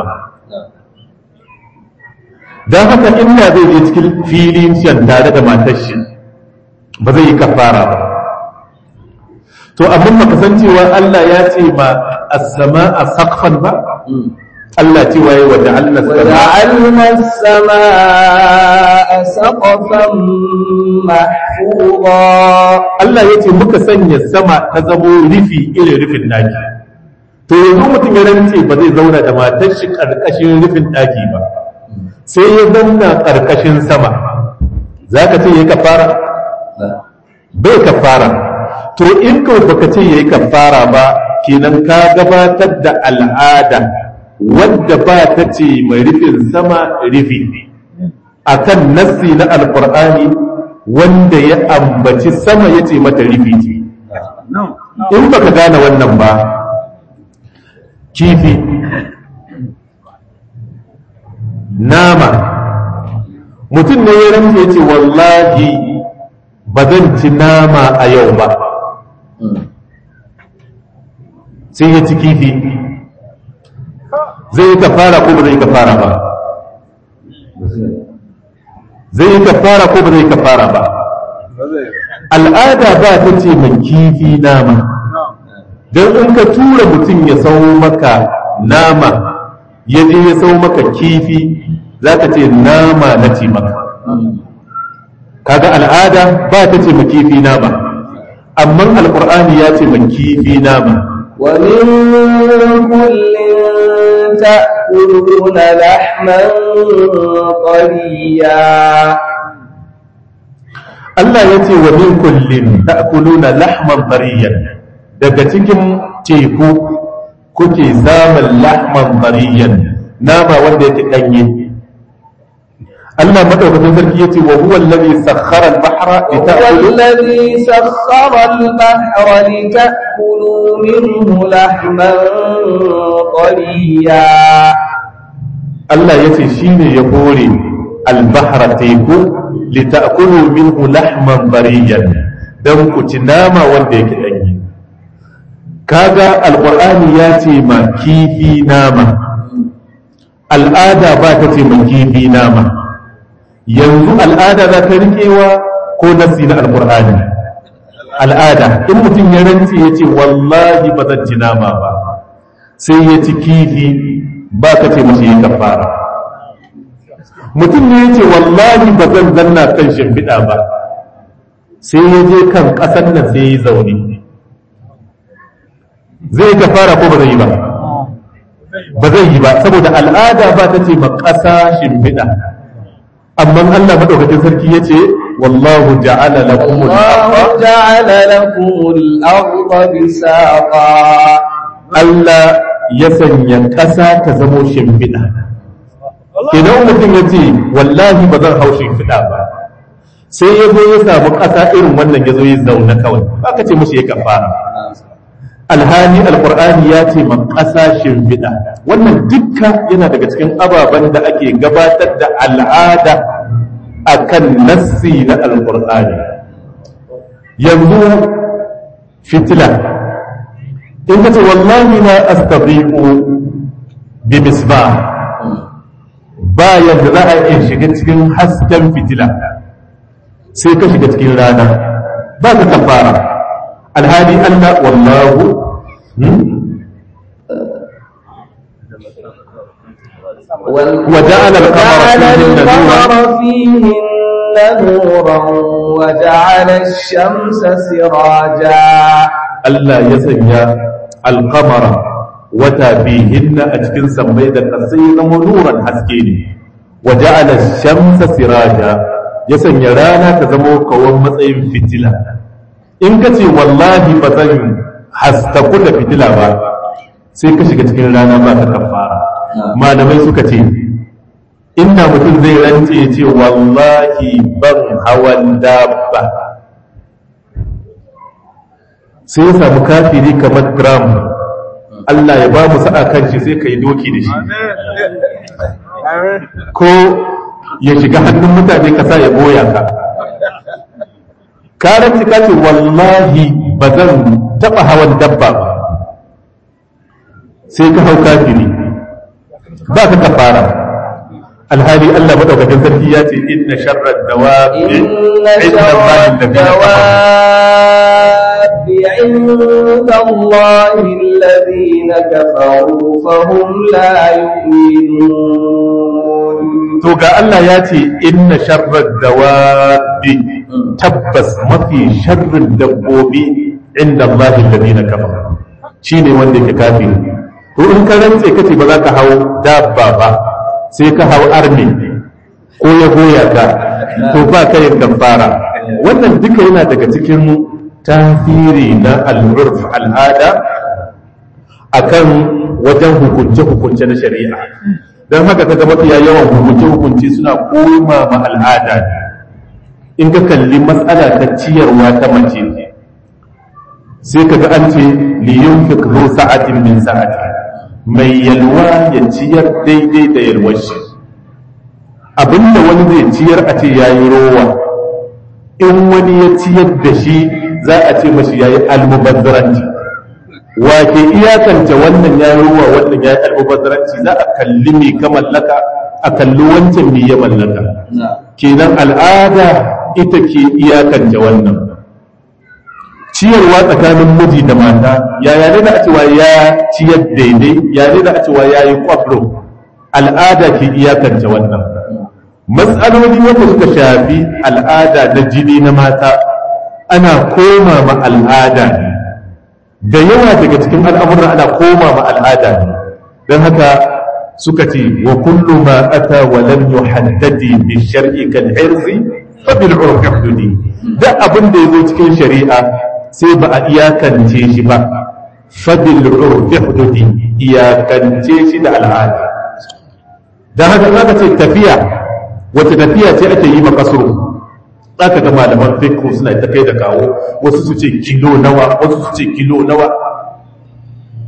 don haka inda zai je cikin filin shan tare da matar shi ba zai yi kafara ba to amma baka san cewa Allah ya ce ma as-sama'a saqfan ba Allah ce waye wa ja'alna وجعلنا السماء سقفا محفوظا Allah ya ce muka sanya sama ta zamo rufi irin rufin daki to yanzu mutum ya rance ba zai zauna da matar shi karkashin rufin daki ba sai ya zauna karkashin sama zaka ce yayi kafara bai kafara to in kawai baka ce yayi kafara ba kenan ka gabatar da al'ada wadda ba ta ce mai rufin sama rufi akan nassi na alkur'ani wanda ya ambaci sama ya ce mata rufi ce in baka gane wannan ba kifi nama mutum ne ya rantse ya ce wallahi ba zan ci nama a yau ba sai ya ci kifi zai yi kafara ko ba zai yi kafara ba zai yi kafara ko ba zai yi kafara ba al'ada ba ta ce mai kifi nama don in ka tura mutum ya sau maka nama ya je ya sau maka kifi za ka ce nama na ce maka kaga al'ada ba ta ce mai kifi nama amma alkur'ani ya ce mai kifi nama ومن كل تأكلون لحما طريا Allah ya ce wa min kullin ta'kuluna lahman tariyan daga cikin teku kuke samun lahman tariyan nama wanda yake danye Allah madaukakin sarki yace wa huwa alladhi sakhkhara al-bahra هو lita'kulu الذي سخر البحر لتأكلوا منه لحما طريا Allah ya ce shi ne ya hore albahra teku lita'kulu minhu lahman bariyan dan ku ci nama wanda yake danyi kaga alqur'ani ya ce ma kifi nama al'ada ba ta ce ma kifi nama yanzu al'ada za ta riƙewa ko nasi na alqur'ani al'ada in mutum ya rantse ya ce wallahi ba zan ci nama ba sai ya ci kifi ba ka ce mashi yi kafara mutum ne ya ce wallahi ba zan zanna kan shimfiɗa ba sai ya je kan ƙasar nan sai ya zaune zai yi kafara ko ba zai yi ba ba zai yi ba saboda al'ada ba ta ce ma ƙasa shimfiɗa amma Allah madaukakin sarki ya ce wallahu ja'ala lakum الله جعل لكم الأرض بساطا Allah ya sanya ƙasa ta zamo shimfiɗa. Idan mutum ya ce, wallahi ba zan hau shimfiɗa ba, sai ya zo ya samu ƙasa irin wannan ya zo ya zaune kawai, ba ka ce mushi ya kafara. Alhali Alƙur'ani ya ce ma ƙasa shimfiɗa. Wannan dukka yana daga cikin ababen da ake gabatar da al'ada a kan nassi na Alƙur'ani. Yanzu fitila. in ka ce wallahi na astabiqu bi misbah ba yadda za a iya shiga cikin hasken fitila sai ka shiga cikin rana ba ka kafara alhali Allah wallahu وجعل القمر القمر فيهن نورا وجعل الشمس سراجا Allah ya sanya alkamara wata bihinna a cikin sammai da kasai zama nuran haske ne wa ja'ala shamsa siraja ya sanya rana ta zama kawon matsayin fitila in ka ce wallahi ba zan hastaku da fitila ba sai ka shiga cikin rana ba ka kafara malamai suka ce inda mutum zai rance ya ce wallahi ban hawan dabba sai ya samu kafiri kamar gram Allah ya ba mu sa'a kan shi sai ka yi doki da shi ko ya shiga hannun mutane ka sa ya boya ka karanci ka ce wallahi ba zan taɓa hawan dabba ba sai ka hau kafiri ba ka kafara alhali Allah madaukakin sarki ya ce inna sharrar dawabi إن inda شر Allahi alladhina kafaru الدواب عند الله الذين كفروا فهم لا يؤمنون to ga Allah ya ce inna sharrar dawabi tabbas mafi sharrin dabbobi inda Allah alladhina kafaru shine wanda yake kafiri to in ka rantse kace ba za ka hau dabba ba sai ka hau arme ko ya goya ka to ba ka yin kafara wannan duka yana daga cikin tasiri na al-urf al'ada akan wajen hukunce-hukunce na shari'a don haka kaga mafiya yawan hukunce-hukunce suna koma ma al'ada ne in ka kalli matsala ta ciyarwa ta mace sai kaga an ce liyun fikru sa'atin min sa'ati mai yalwa ya ciyar daidai da yalwar shi abinda wani zai ciyar a ce yayi rowa in wani ya ciyar da shi za a ce mashi yayi almubazzaranci wa ke iyakance wannan ya ruwa wannan ya yi almubazzaranci za a kalli mai ka mallaka a kalli wancan mai ya mallaka kenan al'ada ita ke iyakance wannan ciyarwa tsakanin miji da mata yaya ne da a cewa ya ciyar daidai ya ne da a cewa ya yi kwafro al'ada ke iyakance wannan matsaloli wanda suka shafi al'ada na jini na mata ana koma ma al'ada ne da yawa daga cikin al'amuran ana koma ma al'ada ne don haka suka ce wa kullu ma ata wa lam yuhaddadi bi shar'i kal irzi fa bil urfi hududi da abin da yazo cikin shari'a sai ba a iyakance shi ba fa bil urfi hududi iyakance shi da al'ada dan haka zaka ce tafiya wata tafiya ce ake yi ma kasuru za ka ga malaman fiqh suna ta kai da kawo wasu su ce kilo nawa wasu su ce kilo nawa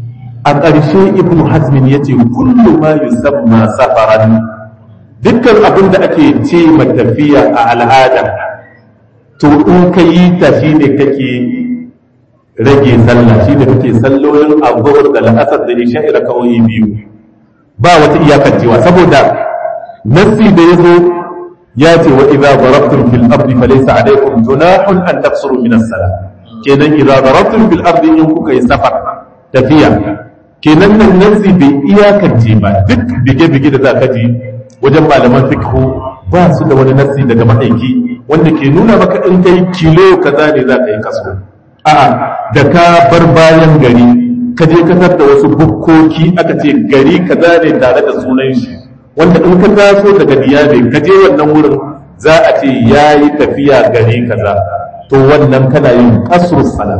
a ƙarshe ibnu hazmin ya ce kullu ma yusamma safaran dukkan abin da ake ce tafiya a al'ada to in ka yi ta shi ne kake rage sallah shi ne kake sallolin abubuwar da la'asar da isha'i raka'o'i biyu ba wata iyakar cewa saboda nassi da ya zo ya ce wa idza darabtum fil ardi falaysa alaykum junahun an taqsuru min as-salah kenan idza darabtum fil ardi in kuka yi safar tafiya kenan nan nassi bai iyakance ba duk bige-bige da zaka ji wajen malaman fiqh ba su da wani nassi daga ma'aiki wanda ke nuna maka in kai kilo kaza ne za ka yi kaso a'a da ka bar bayan gari ka je kasar da wasu bukkoki aka ce gari kaza ne tare da sunan shi wanda in ka taso daga diyabe ka je wannan wurin za a ce ya yi tafiya gari kaza to wannan kana yin kasur sala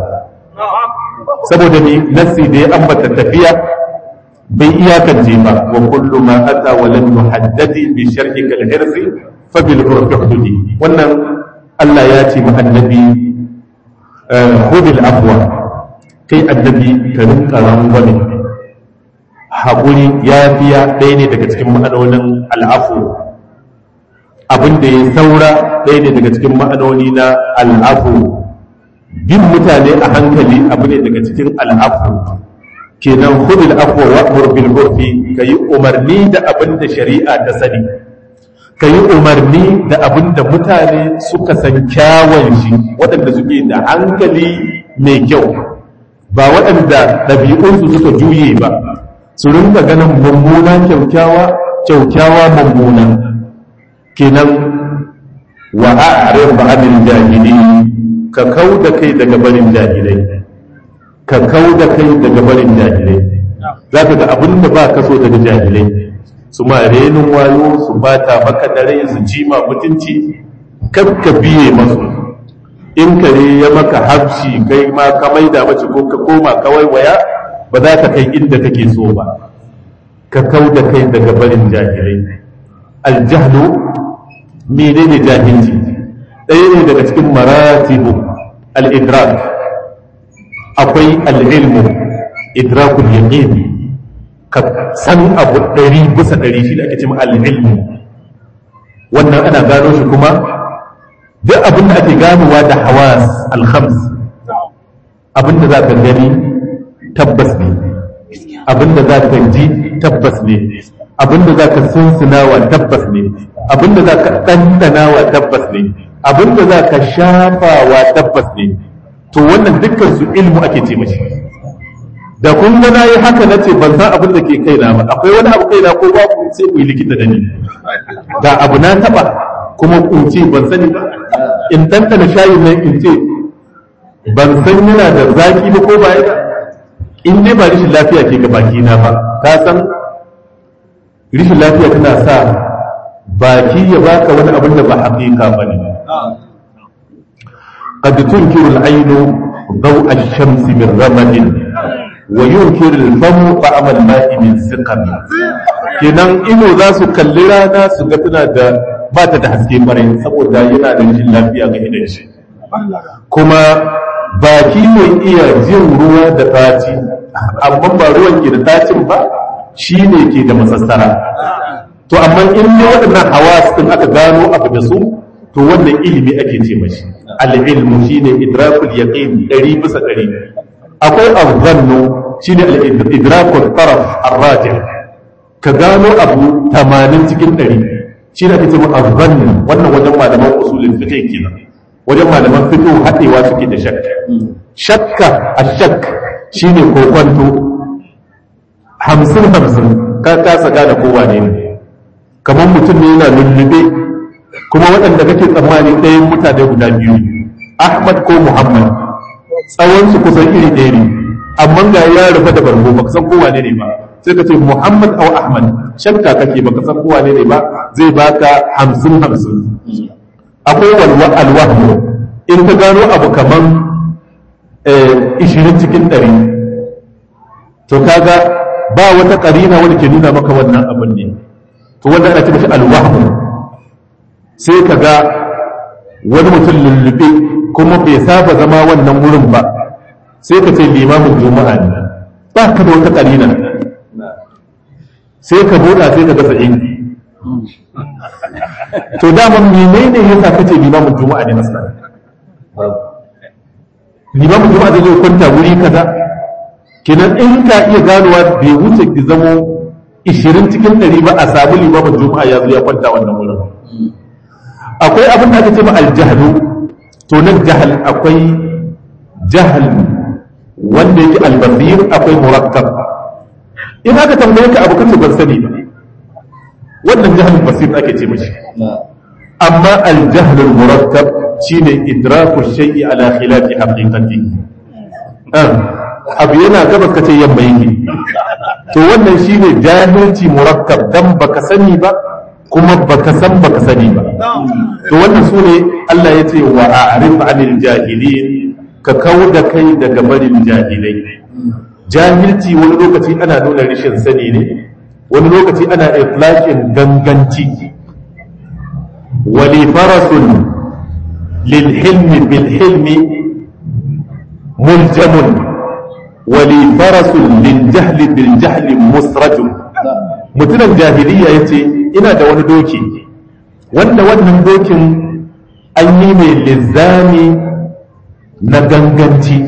saboda ni nasi da ya ambata tafiya bai iyakance ba wa kullu ma ata wa lam yuhaddadi bi sharhi kal hirsi fa bil hududi wannan Allah ya ce ma annabi khudil afwa kai annabi ka rinka rangwame haƙuri ya fiya ɗaya ne daga cikin ma'anonin al'afu abin da ya saura ɗaya ne daga cikin ma'anoni na al'afu bin mutane a hankali abu ne daga cikin al'afu kenan hudul afwa wa amur bil urfi kayi umarni da abin da shari'a ta sani kayi umarni da abin da mutane suka san kyawun shi waɗanda suke da hankali mai kyau ba waɗanda ɗabi'unsu suka juye ba su rinka ganin mummuna kyaukyawa kyaukyawa mummuna kenan wa a'rid ba'dil jahili ka kauda kai daga barin jahilai ka kauda kai daga barin jahilai zaka ga abin da ba ka so daga jahilai su ma renin wayo su bata maka dare su ji ma mutunci kar ka biye masu in kare ya maka hafshi kai ma ka maida mace ko ka koma kawai waya ba za ka kai inda kake so ba ka kau da kai daga barin jahilai aljahlu menene jahilci ɗaya ne daga cikin maratibu al-idrak akwai al-ilmu idrakul yaqin ka san abu ɗari bisa ɗari shi da ake cewa al-ilmu wannan ana gano shi kuma duk abin da ake ganowa da hawas al-khams abin da za ka gani tabbas ne abinda za ka ji tabbas ne abinda za ka sunsunawa tabbas ne abinda za ka ɗanɗanawa tabbas ne abinda za ka shafawa tabbas ne to wannan dukkan su ilmu ake ce mashi da kun ga na yi haka na ce ban san abin da ke kaina ba akwai wani abu kaina ko babu sai ku yi likita da ni ga abu na taɓa kuma in ce ban sani ba in ɗanɗana shayin nan in ce ban san yana da zaki ba ko ba ya in dai ba rishin lafiya ke ga baki na ba ka san rishin lafiya tana sa baki ya baka wani abin da ba haƙiƙa ba ne قد تنكر العين ضوء الشمس من رمد وينكر الفم طعم الماء من سقم kenan ido za su kalli rana su ga tana da ba ta da haske bare saboda yana da rashin lafiya ga idan shi kuma baki mai iya jin ruwa da taci amma ba ruwan ke da tacin ba shi ne ke da masassara to amma in ne waɗannan hawas ɗin aka gano abu da su to wannan ilimi ake ce mashi al-ilmu shine idrakul yaqin ɗari bisa ɗari akwai azzannu shine al-idrakul taraf ar-rajih ka gano abu 80 cikin ɗari shi ne ake ce mu azzannu wannan wajen malaman usulul fiqh kenan wajen malaman fiqh haɗewa suke da shakka shakka ashak shine kokwanto hamsin hamsin ka kasa gane kowa ne kamar mutum ne yana lullube kuma waɗanda kake tsammani ɗayan mutane guda biyu ahmad ko muhammad tsawonsu kusan iri ɗaya ne amma ga ya rufe da bargo baka san kowa ne ba sai ka ce muhammad au ahmad shakka kake baka san kowa ne ba zai baka hamsin hamsin akwai walwa alwahmu in ka gano abu kaman ishirin cikin ɗari to kaga ba wata ƙarina wanda ke nuna maka wannan abin ne to wanda ana cikin alwahmu sai ka ga wani mutum lullube kuma bai saba zama wannan wurin ba sai ka ce limamin juma'a ne ba ka da wata ƙarina sai ka buɗa sai ka gasa in to dama menene ya sa kace limamin juma'a ne masana limamin juma'a zai zo kwanta wuri kaza kenan in ka iya ganowa bai wuce ki zamo 20 cikin 100 ba a samu limamin juma'a ya zo ya kwanta wannan wurin akwai abin da aka ce ma aljahlu to nan jahal akwai jahal wanda yake albasir akwai murakkab in aka tambaye ka abu kace ban sani ba wannan jahlul basir ake ce mishi amma al-jahl al-murakkab shine idraku shay'i ala khilafi haqiqati abu yana gabas kace yamma yake to wannan shine jahilci murakkab dan baka sani ba kuma baka san baka sani ba to wannan sune Allah ya ce wa a'rif 'anil jahilin ka kauda kai daga barin jahilai jahilci wani lokaci ana nuna rashin sani ne wani lokaci ana iflakin ganganci wali farasun lil hilmi bil hilmi muljamun wali farasun lil jahli bil jahli musrajun mutumin jahiliya ya ce ina da wani doki wanda wannan dokin an yi mai lizzami na ganganci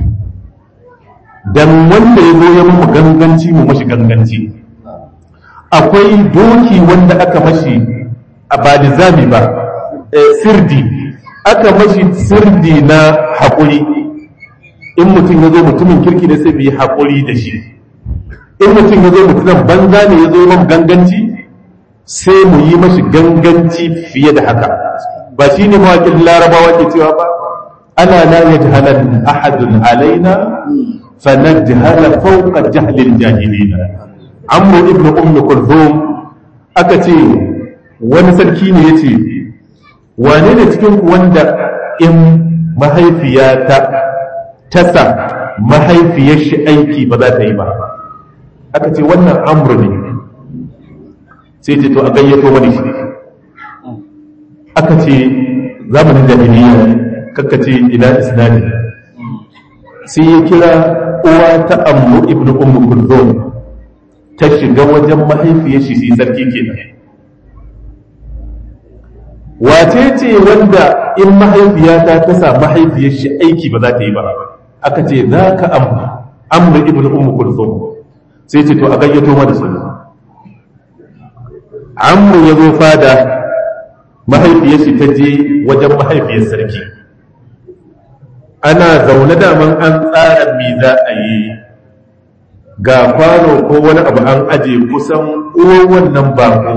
dan wanda ya zo ya mu ganganci mu mashi ganganci akwai doki wanda aka mashi a ba nizami ba sirdi aka mashi sirdi na haƙuri in mutum ya zo mutumin kirki da sai bi haƙuri da shi in mutum ya zo mutumin banza ne ya zo man ganganci sai mu yi mashi ganganci fiye da haka ba shi ne mawaƙin larabawa ke cewa ba ana la yajhalan ahadun alaina fanajhala fawqa jahlil jahilina amru ibnu ummi kulthum aka ce wani sarki ne yace wane ne cikin ku wanda in mahaifiyata tasa mahaifiyar shi aiki ba za ta yi ba aka ce wannan amru ne sai ce to a gayyato wani shi aka ce zamanin jahiliya kakka ce ila isnadi sai ya kira uwa ta amru ibnu ummi kulthum ta shiga wajen mahaifiyar shi sai sarki kenan wace ce wanda in mahaifiyata ta sa mahaifiyar shi aiki ba za ta yi ba aka ce za ka amru ibnu ummu kulthum sai ce to a gayyato mana su amru ya zo fada mahaifiyar shi ta je wajen mahaifiyar sarki ana zaune daman an tsara me za a yi ga kwano ko wani abu an aje kusan uwan wannan bako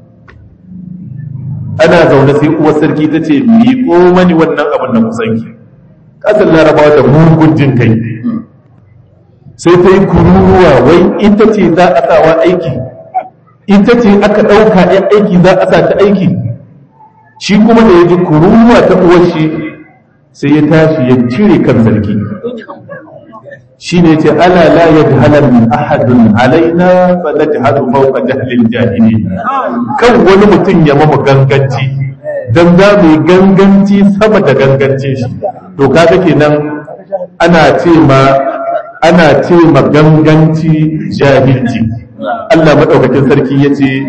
ana zaune sai uwar sarki ta ce miƙo mani wannan abin da kusanki ƙasar larabawa da mugun jin kai sai ta yi kururuwa wai ita ce za a sawa aiki ita ce aka ɗauka ‘yan aiki za a sa ta aiki shi kuma da ya ji kururuwa ta uwar shi sai ya tashi ya cire kan sarki shi ne ce ala la ya jahalar ahadun alaina fa na jihadu fauka jahilin jahili kan wani mutum ya mama ganganci don za mu yi ganganci sama da gangancin shi to kaga kenan ana ce ma ana ce ma ganganci jahilci Allah maɗaukakin sarki ya ce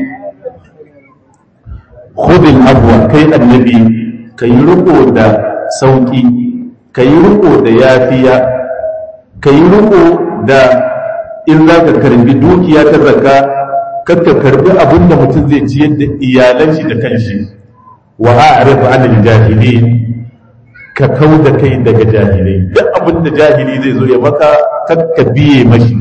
khudil abuwa kai annabi ka yi riko da sauƙi ka yi riko da yafiya ka yi riko da in za ka karbi dukiya ta zaka kakka karbi abin da mutum zai ciyar da iyalan shi da kanshi wa a'rif anil jahilin ka kau da kai daga jahilai duk abin da jahili zai zo ya maka kakka biye mashi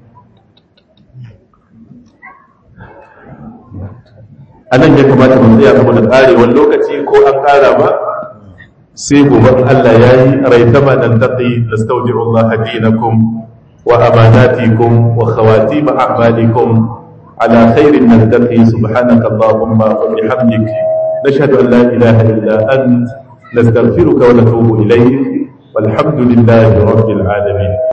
a nan ya kamata mu tsaya saboda karewar lokaci ko an kara ba sai gobe Allah ya yi raitama nan taqi nastawdi'u Allah dinakum wa amanatikum wa khawatim a'malikum ala khairin naltaqi subhanaka allahumma wa bihamdik nashhadu an la ilaha illa ant nastaghfiruka wa natubu ilayk والحمد لله رب العالمين